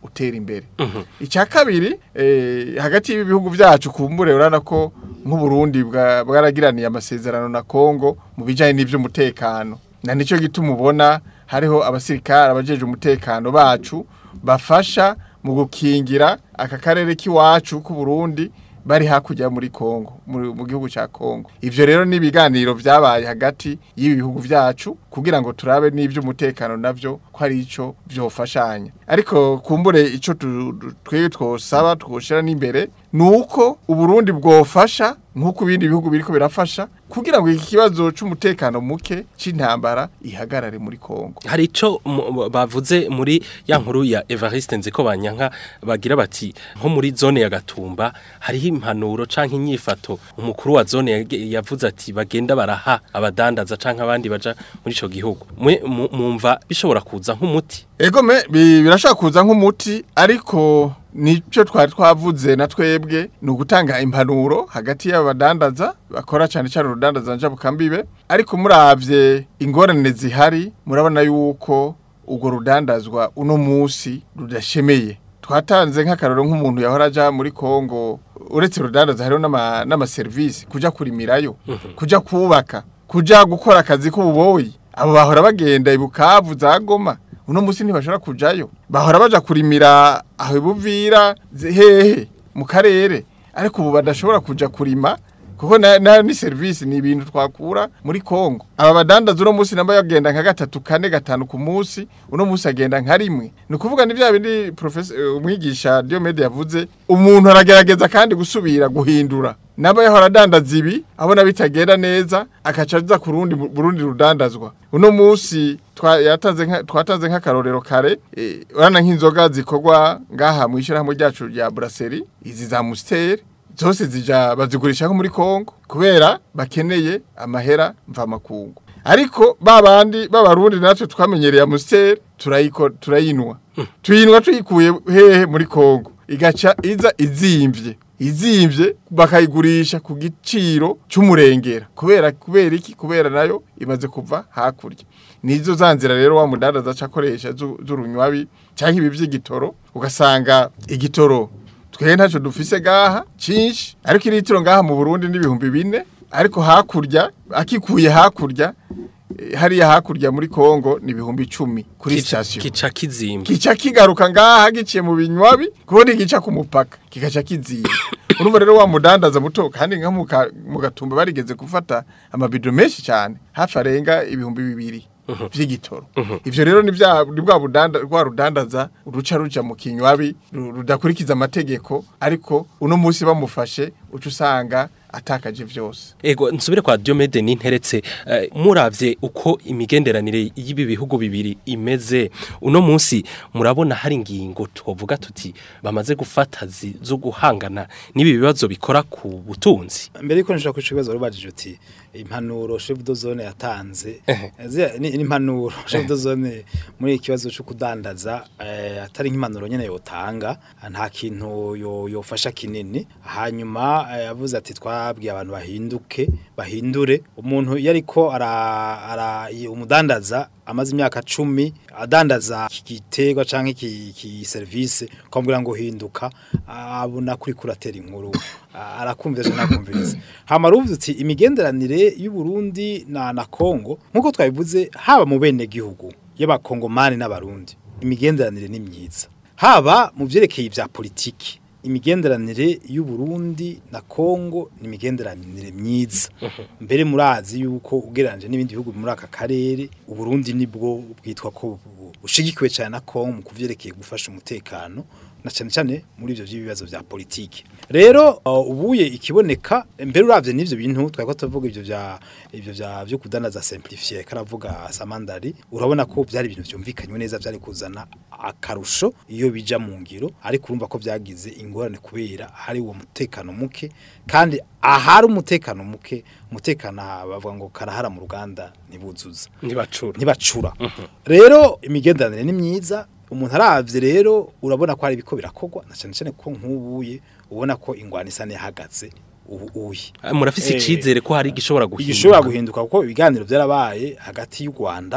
utera imbere icya kabiri eh, hagati y'ibihugu byacu kumbure urana ko nk'uburundi bwa- bwaragiraniye amasezerano na kongo mu bijyanye n'iby'umutekano na nicyo gituma ubona hariho abasirikare abajeje umutekano bacu bafasha mu gukingira aka karere k'iwacu k'uburundi bari hakurya muri Kongo muri- mu gihugu cya Kongo ivyo rero ni ibiganiro vyabaye hagati y'ibi bihugu vyacu kugira ngo turabe n'ivy'umutekano navyo ko ari ico vyofashanya ariko kumbure ico tu- tu- twebwe twosaba twoshira n'imbere nuko uburundi bwofasha nk'uko ibindi bihugu biriko birafasha kugira ngo iki kibazo c'umutekano muke c'intambara ihagarare muri Kongo hari ico mu- bavuze muri ya nkuru ya Evariste Nziko banyanka bagira bati nko muri zone ya Gatumba hariho impanuro canke inyifato umukuru wa zone yage- yavuze ati bagenda baraha abadandaza canke abandi baja muri ico gihugu mwe mu- mumva bishobora kuza nk'umuti Ego me bi- birashaka kuza nk'umuti ariko nicyo twari twavuze na twebwe ni ugutanga impanuro hagati y'abadandaza bakora cyane cyane urudandaza njabukambibe ariko muravye ingorane zihari murabona yuko urwo rudandazwa uno munsi rudashemeye twatanze nk'akaroro nk'umuntu yahora aja muri Kongo uretse urudandaza hariho n'ama- n'amaserivisi kuja kurimirayo kuja kubaka kuja gukora akazi k'ububoyi abo bahora bagenda ibukavu za goma uno musi ntibashobora kujayo bahora baja kurimira aho ibuvira zi- hehe mu karere ariko ubu badashobora kuja kurima kuko na, na ni service ni ibintu twakura muri Kongo aba badandaza uno musi namba yagenda nka gatatu kane gatanu ku musi uno musi agenda nka rimwe ni ukuvuga ni bya bindi professor eh, umwigisha Diomede yavuze umuntu aragerageza kandi gusubira guhindura naba yahora adandaza ibi abona bitagenda neza akaca aza ku rundi burundi rudandazwa uno musi twa- yatanze nka- twatanze nk'akarorero kare eh, urana nk'inzoga zikorwa ngaha mu ishyirahamwe ryacu rya brasserie izi za Musteri zose zija bazigurisha nko muri Kongo kubera bakeneye amahera mvamakungu ariko babandi b'abarundi natwe twamenyereye Amstel turayiko turayinwa tuyinwa tuyikuye hehe muri Kongo igaca iza izimvye izimvye bakayigurisha ku giciro cy'umurengera kubera kubera iki kubera nayo imaze kuva hakurya nizo zanzira rero wa mudandaza acakoresha zu- z'urunywabi cyangwa ibi by'igitoro ugasanga igitoro twe ntacyo dufise gaha cyinshi ariko iritiro ngaha mu Burundi n'ibihumbi bine ariko hakurya akikuye hakurya eh, hariya hakurya muri Kongo ni ibihumbi icumi kuri Kica- station kica kizimba kica kigaruka ngaha giciye mu binywabi kubona igica ku mupaka kigaca kiziba urumva rero wa mudandaza muto kandi nka mu ka- mu gatumba barigeze gufata amabido menshi cyane hafi arenga ibihumbi bibiri vy'igitoro ivyo rero ni vya ni bwa budanda rwa rudandaza ruca ruja mu kinywabi ru- rudakurikiza amategeko ariko uno munsi bamufashe uca usanga atakaje vyose Ego nsubire kwa Diomede ninteretse eh, muravye uko imigenderanire y'ibi bihugu bibiri imeze uno munsi murabona hari ingingo twovuga tuti bamaze gufata zi- zo guhangana n'ibi bibazo bikora ku butunzi mbere yuko nshaka kuca ibibazo warubajije uti impanuro chef de zone yatanze Ehe. ziriya ni ni impanuro chef de zone muri iki kibazo cyo kudandaza eh, atari nk'impanuro nyene yotanga nta kintu yo- yofasha kinini hanyuma eh, yavuze ati twabwiye abantu bahinduke bahindure umuntu yariko ara, ara i- umudandaza amaze imyaka cumi adandaza iki giterwa canke iki iki service kwambwira ngo hinduka abona kuri kuratera inkuru a- arakumvira je nakumviriza hama ruvuze uti imigenderanire y'u Burundi na na Kongo nkuko twabivuze haba mu bene gihugu y'abakongomani n'abarundi imigenderanire ni myiza haba mu vyerekeye ivya politiki imigenderanire y'u Burundi na Kongo ni imigenderanire myiza mbere murazi yuko ugereranje n'ibindi bihugu muri aka karere u Burundi nibwo bwitwa ko bu- bushigikiwe cyane na Kongo mu kuvyerekeye gufasha umutekano na cyane cyane muri ivyo by'ibibazo vya politiki rero uh, ubuye ikiboneka mbere uravye n'ivyo bintu twako tuvuga ivyo vya ivyo vya byo kudandaza simplifier karavuga samandari urabona ko byari ibintu vyumvikanywe neza byari kuzana akarusho iyo bija mu ngiro ariko urumva ko byagize ingorane kubera hari uwo mutekano muke kandi ahari umutekano muke umutekano aha bavuga ngo karahara mu ruganda nibuzuza ntibacura ntibacura rero imigenderanire ni myiza umuntu aravye rero urabona ko hari ibiko birakogwa na cyane cyane ko nk'ubuye ubona ko ingwani isa nihagaze ubu uye Ah, murafise Eh, icizere ko hari igishobora guhinduka igishobora guhinduka kuko ibiganiro byarabaye hagati y'u Rwanda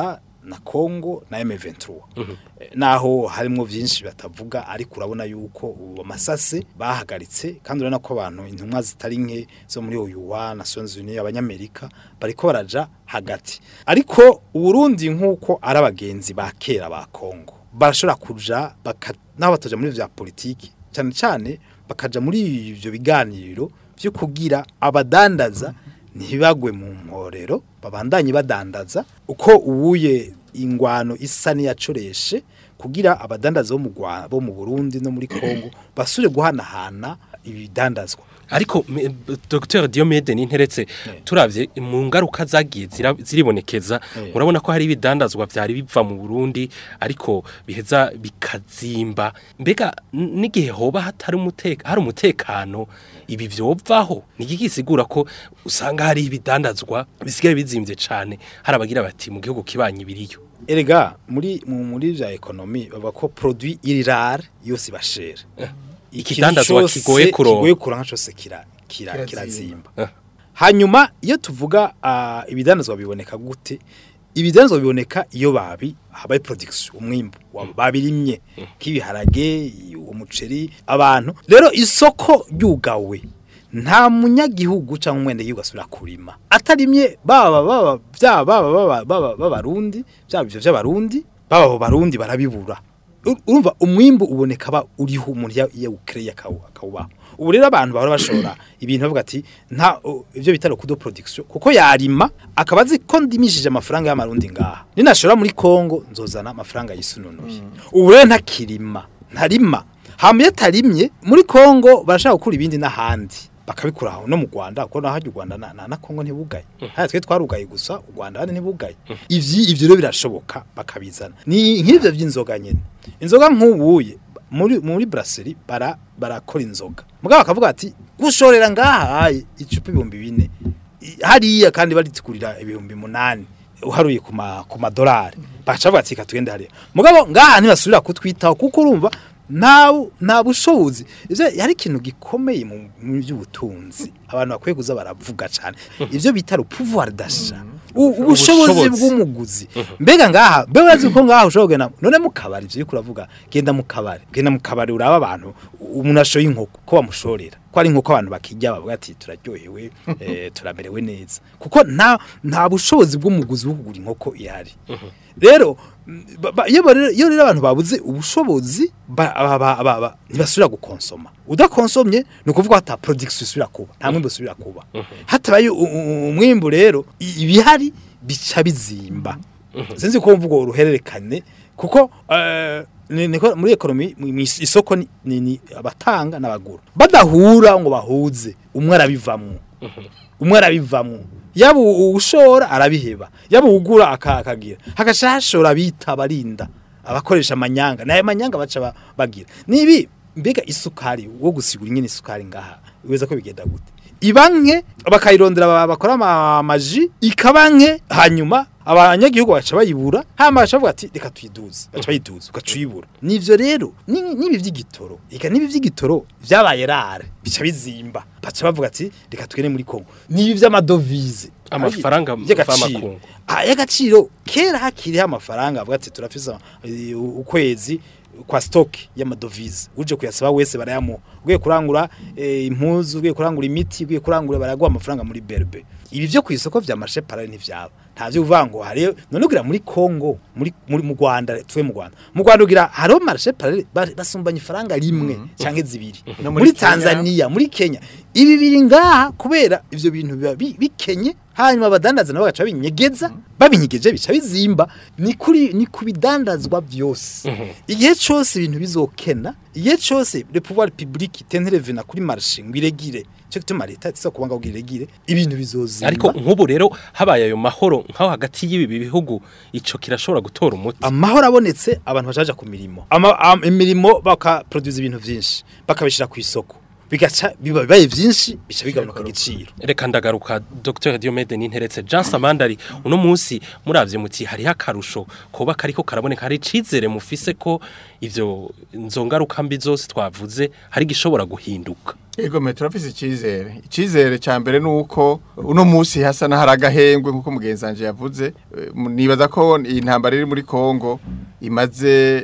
na Congo na M23 Eh, naho harimo byinshi batavuga ariko urabona yuko ubu amasase bahagaritse kandi urabona ko abantu intumwa zitari nke zo muri UUA Nations Unies abanyamerika bariko baraja hagati ariko uburundi nk'uko ari abagenzi ba kera ba Congo barashobora kuja baka naho batoja muri vya politiki cyane cyane bakaja muri ivyo biganiro byo kugira abadandaza ntibagwe mu mporero babandanye badandaza uko ubuye ingwano isa niyacoreshe kugira abadandaza bo mu Rwa- bo mu Burundi no muri Kongo basure guhanahana ibidandazwa ariko me- Dr Diomede ninteretse turavye mu ngaruka zagiye zira- ziribonekeza Eh. urabona ko hari ibidandazwa vyari biva mu Burundi ariko biheza bikazimba mbega n- n'igihe hoba hatari umuteka hari umutekano ibi vyovaho nigikisigura ko usanga hari ibidandazwa bisigaye bizimvye cane hari abagira bati mu gihugu kibanye biriyo erega muri mu muri vya ekonomi baba ko produit irare yose bashera ikidandazwa kigoye kuronka. kigoye kuronka cyose kira kira Kirazimba. kirazimba Eh. hanyuma iyo tuvuga ah, ibidandazwa biboneka gute ibidandazwa biboneka iyo babi habaye production umwimbu wa- babirimye k'ibiharage umuceri abantu rero isoko ryugawe nta munyagihugu cyangwa umwende gihugu asubira kurima atarimye baba baba byaba baba baba baba b'abarundi byaba ivyo by'abarundi baba abo barundi barabibura Ur- urumva umwimbu uboneka ba uriho umuntu ya- yawukreye akawubaho ubu rero abantu bahora bashora ibintu bavuga ati nta o, ivyo bita kudo production kuko yarima akaba azi ko ndimishije amafaranga y'amarundi ngaha ninashora muri Kongo nzozana amafaranga yisununuye ubu rero ntakirima ntarima hama iyo atarimye muri Kongo barashaka gukura ibindi n'ahandi bakabikura aho no mu Rwanda kuko naho u Rwanda na, na, na Kongo ntibugaye haya twe twarugaye gusa u Rwanda handi ntibugaye ivyi ivyo rero birashoboka bakabizana ni nk'ivyo vy'inzoga nyene inzoga nk'ubuye muri muri brasserie bara barakora inzoga mugabo bakavuga ati gushorera ngaha icupa ibihumbi bine I- hariya kandi baritigurira ibihumbi munani uharuye ku ma ku madolari baca bavuga ati "Reka tugende hariya mugabo ngaha ntibasubira kutwitaho kuko urumva nta nta bushobozi ivyo hari ikintu gikomeye mu mu by'ubutunzi abantu bakwiye kuza baravuga cyane ivyo bita le pouvoir d'achat U- ubushobozi Ubushobozi. bw'umuguzi mbega ngaha mbe urazi ko ngaha ushobora kugenda none mu kabari ivyo uriko uravuga genda mu kabari genda mu kabari uraba abantu umuntu ashoye inkoko ko bamushorera ko ari inkoko abantu bakijya bavuga ati turaryohewe eh, turamerewe neza kuko nta nta bushobozi bw'umuguzi bwo kugura inkoko ihari rero mm, ba- ba- iyo bare- iyo rero abantu babuze ubushobozi ba- ba- ba- ba- ba- ntibasubira gukonsoma udakonsomye ni ukuvuga hata production isubira kuba nta mwimbu usubira kuba hatabaye u- u- umwimbu rero i- ibihari bica bizimba sinzi ko mvugo uruhererekane kuko eh, ni- niko muri ekonomi mu- mu is- isoko ni- ni ni abatanga n'abagura badahura ngo bahuze umwe arabivamwo umwe arabivamwo yaba u- ushora arabiheba yaba ugura aka- akagira hagaca hashora bita barinda abakoresha amanyanga nayo manyanga baca ba- bagira nibi mbega isukari wo gusigura ingene isukari ngaha weza ko bigenda gute ibanke bakayirondera aba- bakora ama- amaji ikaba nke hanyuma abanyagihugu baca bayibura hama baca bavuga ati reka tuyiduze baca bayiduza ugaca uyibura nivyo rero ni- nibi vy'igitoro eka nibi vy'igitoro vyabaye rare bica bizimba baca bavuga ati reka tugende muri Kongo nibi vy'amadovize Amafaranga y'agaciro mvamakungu. Ah, y'agaciro kera hakiriho amafaranga avuga ati turafise eh, ukwezi kwa stock y'amadovize uje kuyasaba wese barayamuha ugiye kurangura eh, impuzu ugiye kurangura imiti ugiye kurangura baraguha amafaranga muri berbe ibi vyo ku isoko vya marché parallel ntivyaba ntavyo uvuga ngo hari none ugira muri Congo muri muri mu Rwanda twe mu Rwanda mu Rwanda ugira hariho marché parallel ba- basumbanya ifaranga rimwe canke zibiri No muri muri Kenya. Tanzania muri Kenya ibi biri ngaha kubera ivyo bintu biba bi- bikenye hanyuma abadandaza nabo bagaca binyegeza babinyegeje bica bizimba ni kuri ni kubidandazwa byose igihe cyose ibintu bizokena igihe cyose le pouvoir public tentereve na kuri marché ngwiregire cyo gituma leta itsa kubanga ngwiregire ibintu bizozimba ariko nk'ubu rero habaye ayo mahoro nk'aho hagati y'ibi bihugu ico kirashobora gutora umuti amahoro abonetse abantu bacaja ku mirimo Ama, am, imirimo bakaproduce ibintu vyinshi bakabishira ku isoko bigaca biba bibaye vyinshi bica bigabanuka igiciro reka ndagaruka Dr Diomede ninteretse Jean Samandari uno munsi muravye muti hariho akarusho koba kariko karaboneka hari icizere mufise ko ivyo nzongaruka mbi zose twavuze hari gishobora guhinduka Ego me turafise icizere. Icizere ca mbere nuko uno musi hasa na haragahengwe nkuko mugenzi wanje yavuze. Eh, mu- Nibaza ko iyi ntambara iri muri Kongo imaze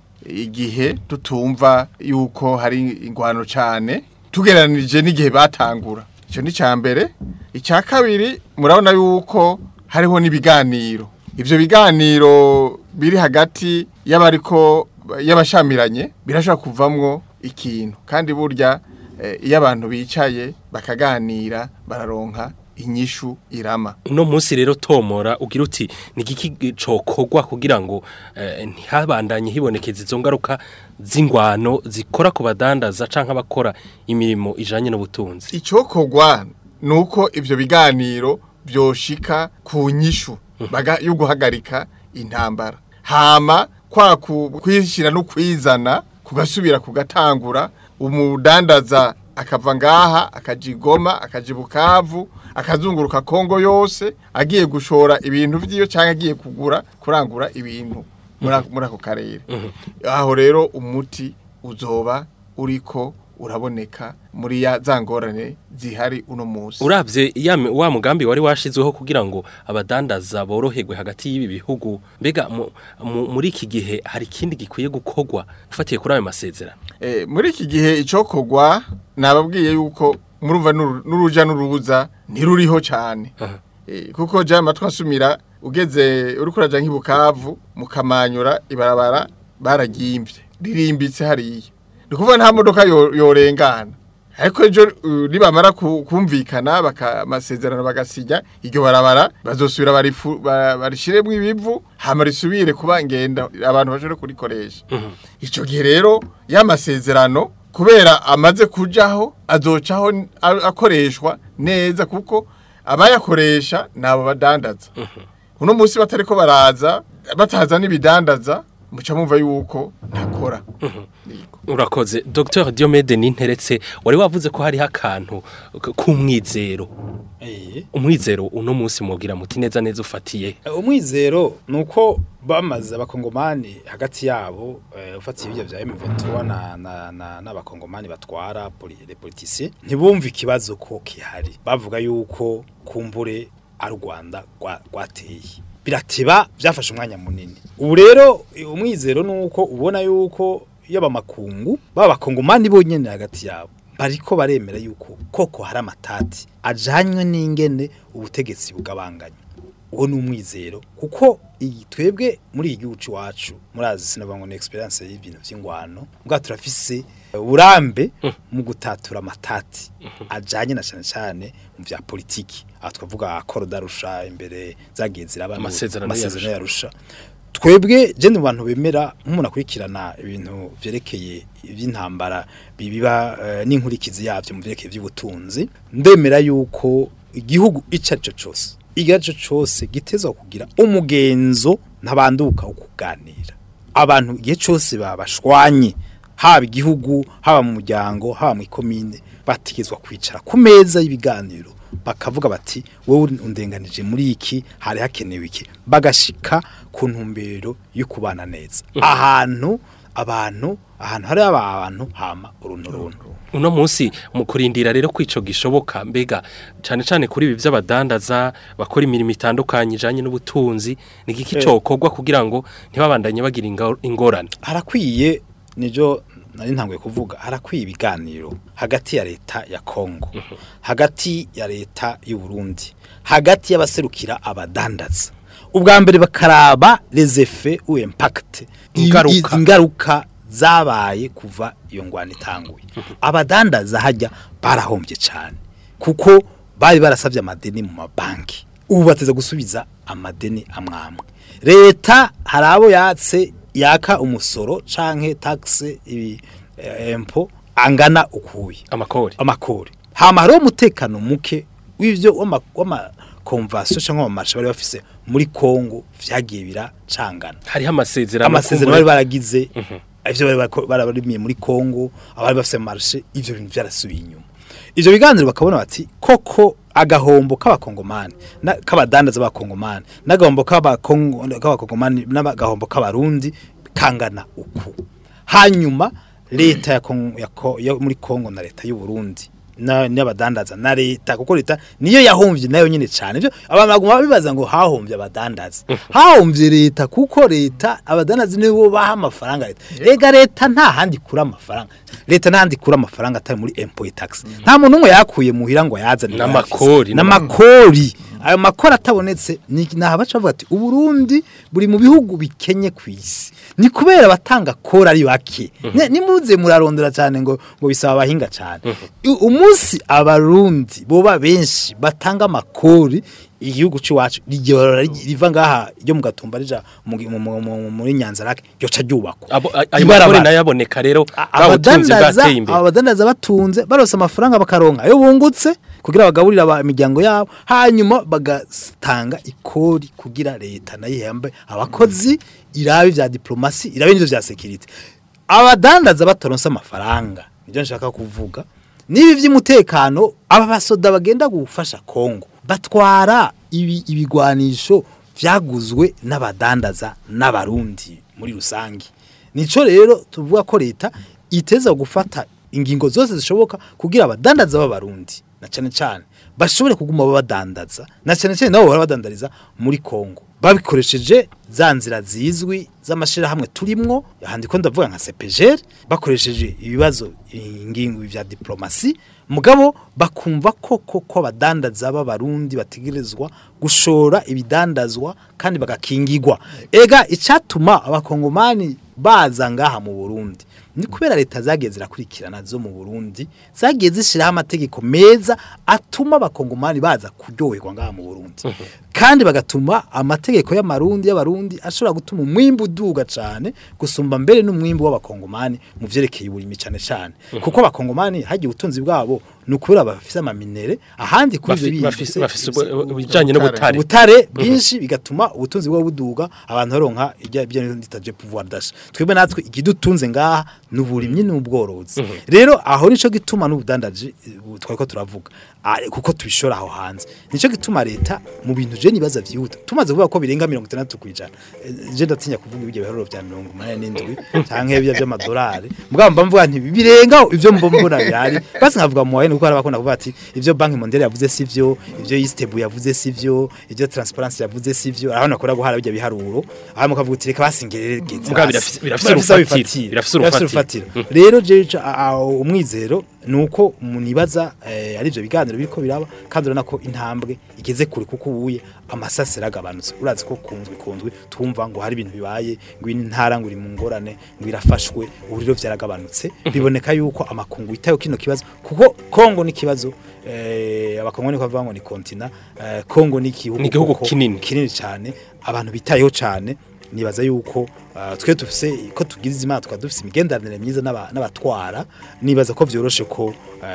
igihe tutumva yuko hari ingwano cane tugeranije n'igihe batangura. Ico ni ca mbere. Ica kabiri murabona yuko hariho n'ibiganiro. Ivyo biganiro biri hagati y'abariko y'abashamiranye birashobora kuvamwo ikintu kandi burya eh, iyo abantu bicaye bakaganira bararonka inyishu irama uno munsi rero tomora ugira uti ni igiki cokogwa kugira ngo eh, ntihabandanye hibonekeza izo ngaruka z'ingwano zikora ku badandaza canke abakora imirimo ijanye n'ubutunzi icokogwa nuko ivyo biganiro byoshika ku nyishu baga yo guhagarika intambara hama kwa ku- kwishira no kwizana kugasubira kugatangura umudandaza akava ngaha akajigoma akajibukavu akazunguruka Kongo yose agiye gushora ibintu vyiyo canke agiye kugura kurangura ibintu muri ako- muri ako karere aho rero umuti uzoba uriko uraboneka muri ya za ngorane zihari uno munsi uravye ya mi- wa mugambi wari washizweho kugira ngo abadandaza boroherwe hagati y'ibi bihugu mbega mu- mu- muri iki gihe hari ikindi gikwiye gukogwa ufatiye kuri ayo masezerano Eh, muri iki gihe icokogwa nababwiye yuko murumva n'uru- n'uruja n'uruza ntiruriho cyane Eh, kuko jya amatwi asumira ugeze uri kuraja nk'ibukavu mukamanyura ibarabara baragimvye ririmbitse hariya ni ukuvuga nta modoka yo- yorengana ariko ejo uh, nibamara ku- kumvikana baka amasezerano bagasinya iryo barabara bazosubira barifu- ba- barishiremwo ibivu hama risubire kuba ngenda abantu bashobore kurikoresha ico gihe rero ya masezerano kubera amaze kujaho azocaho n- a- akoreshwa neza kuko abayakoresha nabo badandaza uno munsi batariko baraza bataza n'ibidandaza muca mumva yuko ntakora urakoze Dr Diomede Ninteretse wari wavuze ko hariho akantu k- k'umwizero umwizero uno munsi mubwira muti neza neza ufatiye umwizero ni uko bamaze abakongomani hagati yabo eh, ufatiye ibyo bya M23 na- na- na- n'abakongomani batwara poli- les politiciens ntibumve ikibazo ko kihari bavuga yuko kumbure ari u Rwanda rwa- rwateye birateba byafashe umwanya munini ubu rero umwizero ni uko ubona yuko yaba makungu baba bakongomani bonyene hagati yabo bariko baremera yuko koko hari amatati ajanywe n'ingene ubutegetsi bugabanganya uwo ni umwizero kuko iyi twebwe muri iyi gihugu iwacu murazi sinavuga ngo ni experience y'ibintu by'ingwano mbwa turafise uburambe mu gutatura amatati ajanye na cyane cyane mu bya politiki aha twavuga akoro darusha imbere zagiye ziraba Amasezerano amasezerano yarusha twebwe je mu bantu bemera nk'umuntu akurikirana ibintu vyerekeye iby'intambara bibiba eh, n'inkurikizi yavyo mu vyerekeye by'ubutunzi ndemera yuko igihugu ico arico cose igice cose gitezwa kugira umugenzo ntabanduka wo kuganira abantu igihe cose babashwanye haba igihugu haba mu muryango haba mu ikomine batigezwa kwicara ku meza y'ibiganiro bakavuga bati wowe undenganije muri iki hari hakenewe iki bagashika ku ntumbero yo kubana neza ahantu abantu ahantu hari abantu hama uruntu runtu uno munsi mu kurindira rero kwico gishoboka mbega cane cane kuri ibi by'abadandaza bakora imirimo itandukanye ijanye n'ubutunzi ni igiki Eh. cokogwa kugira ngo ntibabandanye bagira inga- ingorane harakwiye nibyo nari ntanguye kuvuga harakwiye ibiganiro hagati ya leta ya Kongo hagati ya leta y'u Burundi hagati y'abaserukira abadandaza ubwa mbere bakaraba les effets ou impact Ingaruka. ingaruka zabaye kuva iyo ngwano itanguye abadandaza hajya barahombye cyane kuko bari barasabye amadeni mu mabanki ubu bateze gusubiza amadeni amwamwe leta hari abo yatse yaka umusoro canke taxe ibi eh, empo angana ukuye amakori amakori hama hariho umutekano muke w'ivyo w'ama- w'amakonvasiyo canke w'amamarasha bari bafise muri kongo vyagiye biracangana hariho amasezerano amasezerano kumbure- bari baragize ivyo bari bako- barabarimiye muri Kongo abari bafise marché ivyo bintu byarasubiye inyuma ivyo biganiro bakabona bati koko agahombo k'abakongomani na k'abadandaza b'abakongomani n'agahombo k'abakongo k'abakongomani n'agahombo k'abarundi kangana uku hanyuma leta ya Kongo- ya Ko- yo muri Kongo na leta y'u Burundi na n'abadandaza na leta kuko leta niyo yahomvye nayo nyine cyane byo abantu baguma bibaza ngo hahomvye abadandaza hahomvye leta kuko leta abadandaza nibo baha amafaranga leta ega leta nta handi kura amafaranga leta nta handi kura amafaranga atari muri import tax nta muntu umwe yakuye muhira ngo yazane N'amakori, n'amakori ayo makori atabonetse ni naha baca bavuga ati uburundi buri mu bihugu bikenye ku isi ni kubera abatanga kori ari bake Ne- nimuze murarondera cyane ngo ngo bisaba abahinga cyane U- umunsi abarundi boba benshi batanga amakori igihugu cy'iwacu rigihora ri- riva ngaha ryo mu gatumba rija mu- mu- mu- mu- muri nyanzarake ryoca ryubakwa Abo- a- ayo Ibarabara. makori nayo aboneka rero bwa butunzi abadandaza bwateye imbere abadandaza batunze barose amafaranga bakaronka ayo bungutse kugira bagaburira aba- imiryango yabo hanyuma bagatanga ikori kugira leta nayo ihembe abakozi irabe vya diplomasi irabe n'ivyo vya security abadandaza bataronse amafaranga nibyo nshaka kuvuga nibi vy'umutekano aba basoda bagenda gufasha Kongo batwara ibi ibigwanisho vyaguzwe n'abadandaza n'abarundi muri rusangi nico rero tuvuga ko leta iteza gufata ingingo zose zishoboka kugira abadandaza b'abarundi na cyane cyane bashobore kuguma babadandaza na cyane cyane nabo bahora badandariza muri Kongo babikoresheje za nzira zizwi z'amashirahamwe turimwo ahandi ko ndavuga nka CPGR bakoresheje ibibazo ingingo vya diplomasi mugabo bakumva ko koko abadandaza b'abarundi bategerezwa gushora ibidandazwa kandi bagakingirwa ega icatuma abakongomani baza ngaha mu Burundi ni kubera leta zagiye zirakurikirana zo mu Burundi zagiye zishiraho amategeko meza atuma abakongomani baza kuryoherwa ngaha mu Burundi kandi bagatuma amategeko y'amarundi y'abarundi ashobora gutuma umwimbu uduga cyane gusumba mbere n'umwimbu w'abakongomani mu vyerekeye uburimi cyane cyane kuko abakongomani hagiye ubutunzi bwabo ni ukubera bafise amaminere ahandi kuri Bafi- ivyo bafise- bifise- bafise ubu- ubujanye n'ubutare ubutare bwinshi bigatuma ubutunzi bwo buduga abantu baronka ibya ibyo nditaje pouvoir d'achat twebwe natwe igidutunze ngaha n'uburimyi n'ubworozi rero aho nico gituma n'ubudandaji eh, twari ko turavuga Ah, kuko tubishora aho hanze nico gituma leta mu bintu je nibaza vyihuta tumaze kuvuga ko birenga 60 kwijana Eh, je ndatinya kuvuga ibyo biharuro bya 87 canke ibyo by'amadolari mugabo mba mvuga nti birenga ivyo mbo mbona bihari basi nkavuga mu wayene kuko harabakunda kuvuga ati ivyo banki mondiale yavuze sivyo ivyo Istebu yavuze sivyo ivyo transparency yavuze sivyo aho nakora guhara bijya biharuro aho mukavuga uti reka basingerereze Mugabo birafise- birafise urufatiro, birafise urufatiro. rero je ico- a- a- umwizero nuko munibaza eh, ari byo biganiro biriko biraba kandi urana ko intambwe igeze kure kuko ubuye amasasi ragabanutse urazi ko kunzwe kunzwe twumva ngo hari ibintu bibaye ngo intara ngo iri mu ngorane ngo irafashwe uburiro byaragabanutse biboneka yuko amakungu itayo kino kibazo kuko Kongo ni kibazo eh abakongo ni kwavuga ngo ni kontina eh, Kongo ni igihugu Ni igihugu koko kinini. kinini cyane abantu bitayeho cyane nibaza yuko uh, twe dufise ko tugize imana tukaba dufise imigenderanire myiza n'aba- n'abatwara nibaza ko vyoroshe ko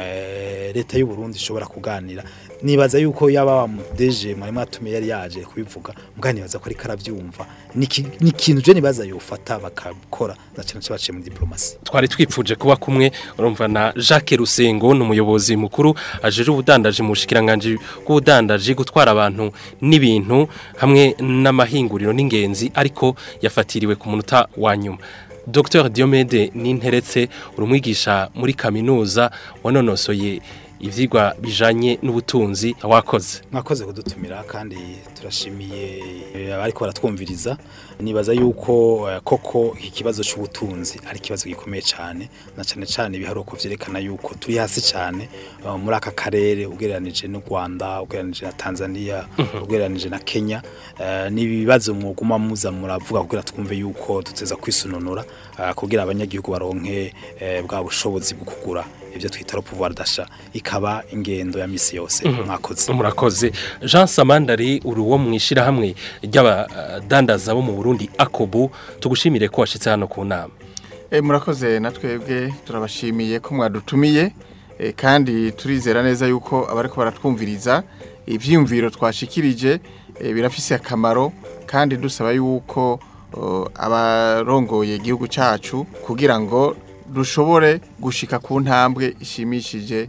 eh, leta y'u Burundi ishobora kuganira nibaza yuko yaba wa mudeje mwari mwatumiye yari yaje kubivuga mugani nibaza ko ari karavyumva ni ki- ni ikintu je nibaza yofata bakakora na cyane cyane baciye muri diplomasi twari twipfuje kuba kumwe urumva na Jacques Rusengo ni umuyobozi mukuru ajeje ubudandaji mu bushikiranganje bw'ubudandaji gutwara abantu n'ibintu hamwe n'amahinguriro n'ingenzi ariko yafatiriwe ku munota wa nyuma Dr Diomede Ninteretse urumwigisha muri kaminuza wanonosoye ivyigwa bijanye n'ubutunzi wakoze mwakoze kudutumira kandi turashimiye eh, abariko baratwumviriza nibaza yuko eh, koko iki kibazo c'ubutunzi ari ikibazo gikomeye cyane na cyane cyane ibiharuko vyerekana yuko turi hasi cyane eh, muri aka karere ugereranije n'u Rwanda ugereranije na Tanzania ugereranije na Kenya eh, ni ibibazo mwuguma muza muravuga kugira twumve yuko duteza kwisununura eh, kugira abanyagihugu baronke eh, bwa bushobozi bwo kugura ibyo twita le pouvoir d'achat ikaba ingendo ya misi yose mwakoze murakoze Jean Samandari uri wo mwishira hamwe ry'abadandaza bo mu Burundi Akobu tugushimire ko washitse hano ku nama E, murakoze na twebwe turabashimiye ko mwadutumiye e, kandi turizera neza yuko abariko baratwumviriza ivyiyumviro twashikirije e, birafise akamaro kandi dusaba yuko o, abarongoye igihugu cacu kugira ngo dushobore gushika ku ntambwe ishimishije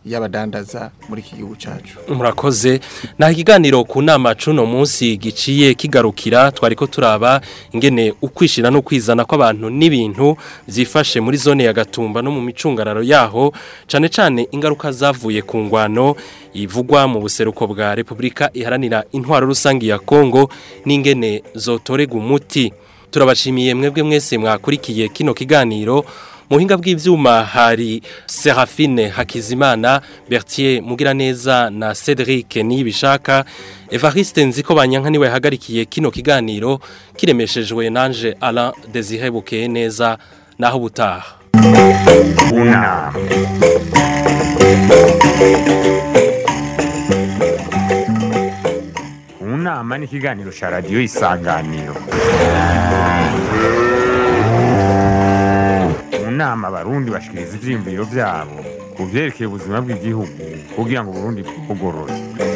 y'abadandaza muri iki gihugu cacu murakoze naho ikiganiro ku nama cuno munsi giciye kigarukira twariko turaba ingene ukwishira no kwizana kw'abantu n'ibintu zifashe muri zone ya Gatumba no mu micungararo yaho cane cane ingaruka zavuye ku ngwano ivugwa mu buseruko bwa Republika iharanira intwaro rusangi ya Kongo n'ingene zotorega umuti turabashimiye mwebwe mwese mwakurikiye kino kiganiro muhinga bw'ivyuma hari Serafine Hakizimana Bertier Mugiraneza na Cedric Nibishaka Evariste Nziko banyanka niwe hagarikiye kino kiganiro kiremeshejwe nanje Alain Désiré Bukeye neza naho butaha Una. Unama ni ikiganiro cya radiyo isanganiro mu nama abarundi bashikiriza ivyiyumviro vyabo ku vyerekeye ubuzima bw'igihugu kugira ngo uburundi bugorore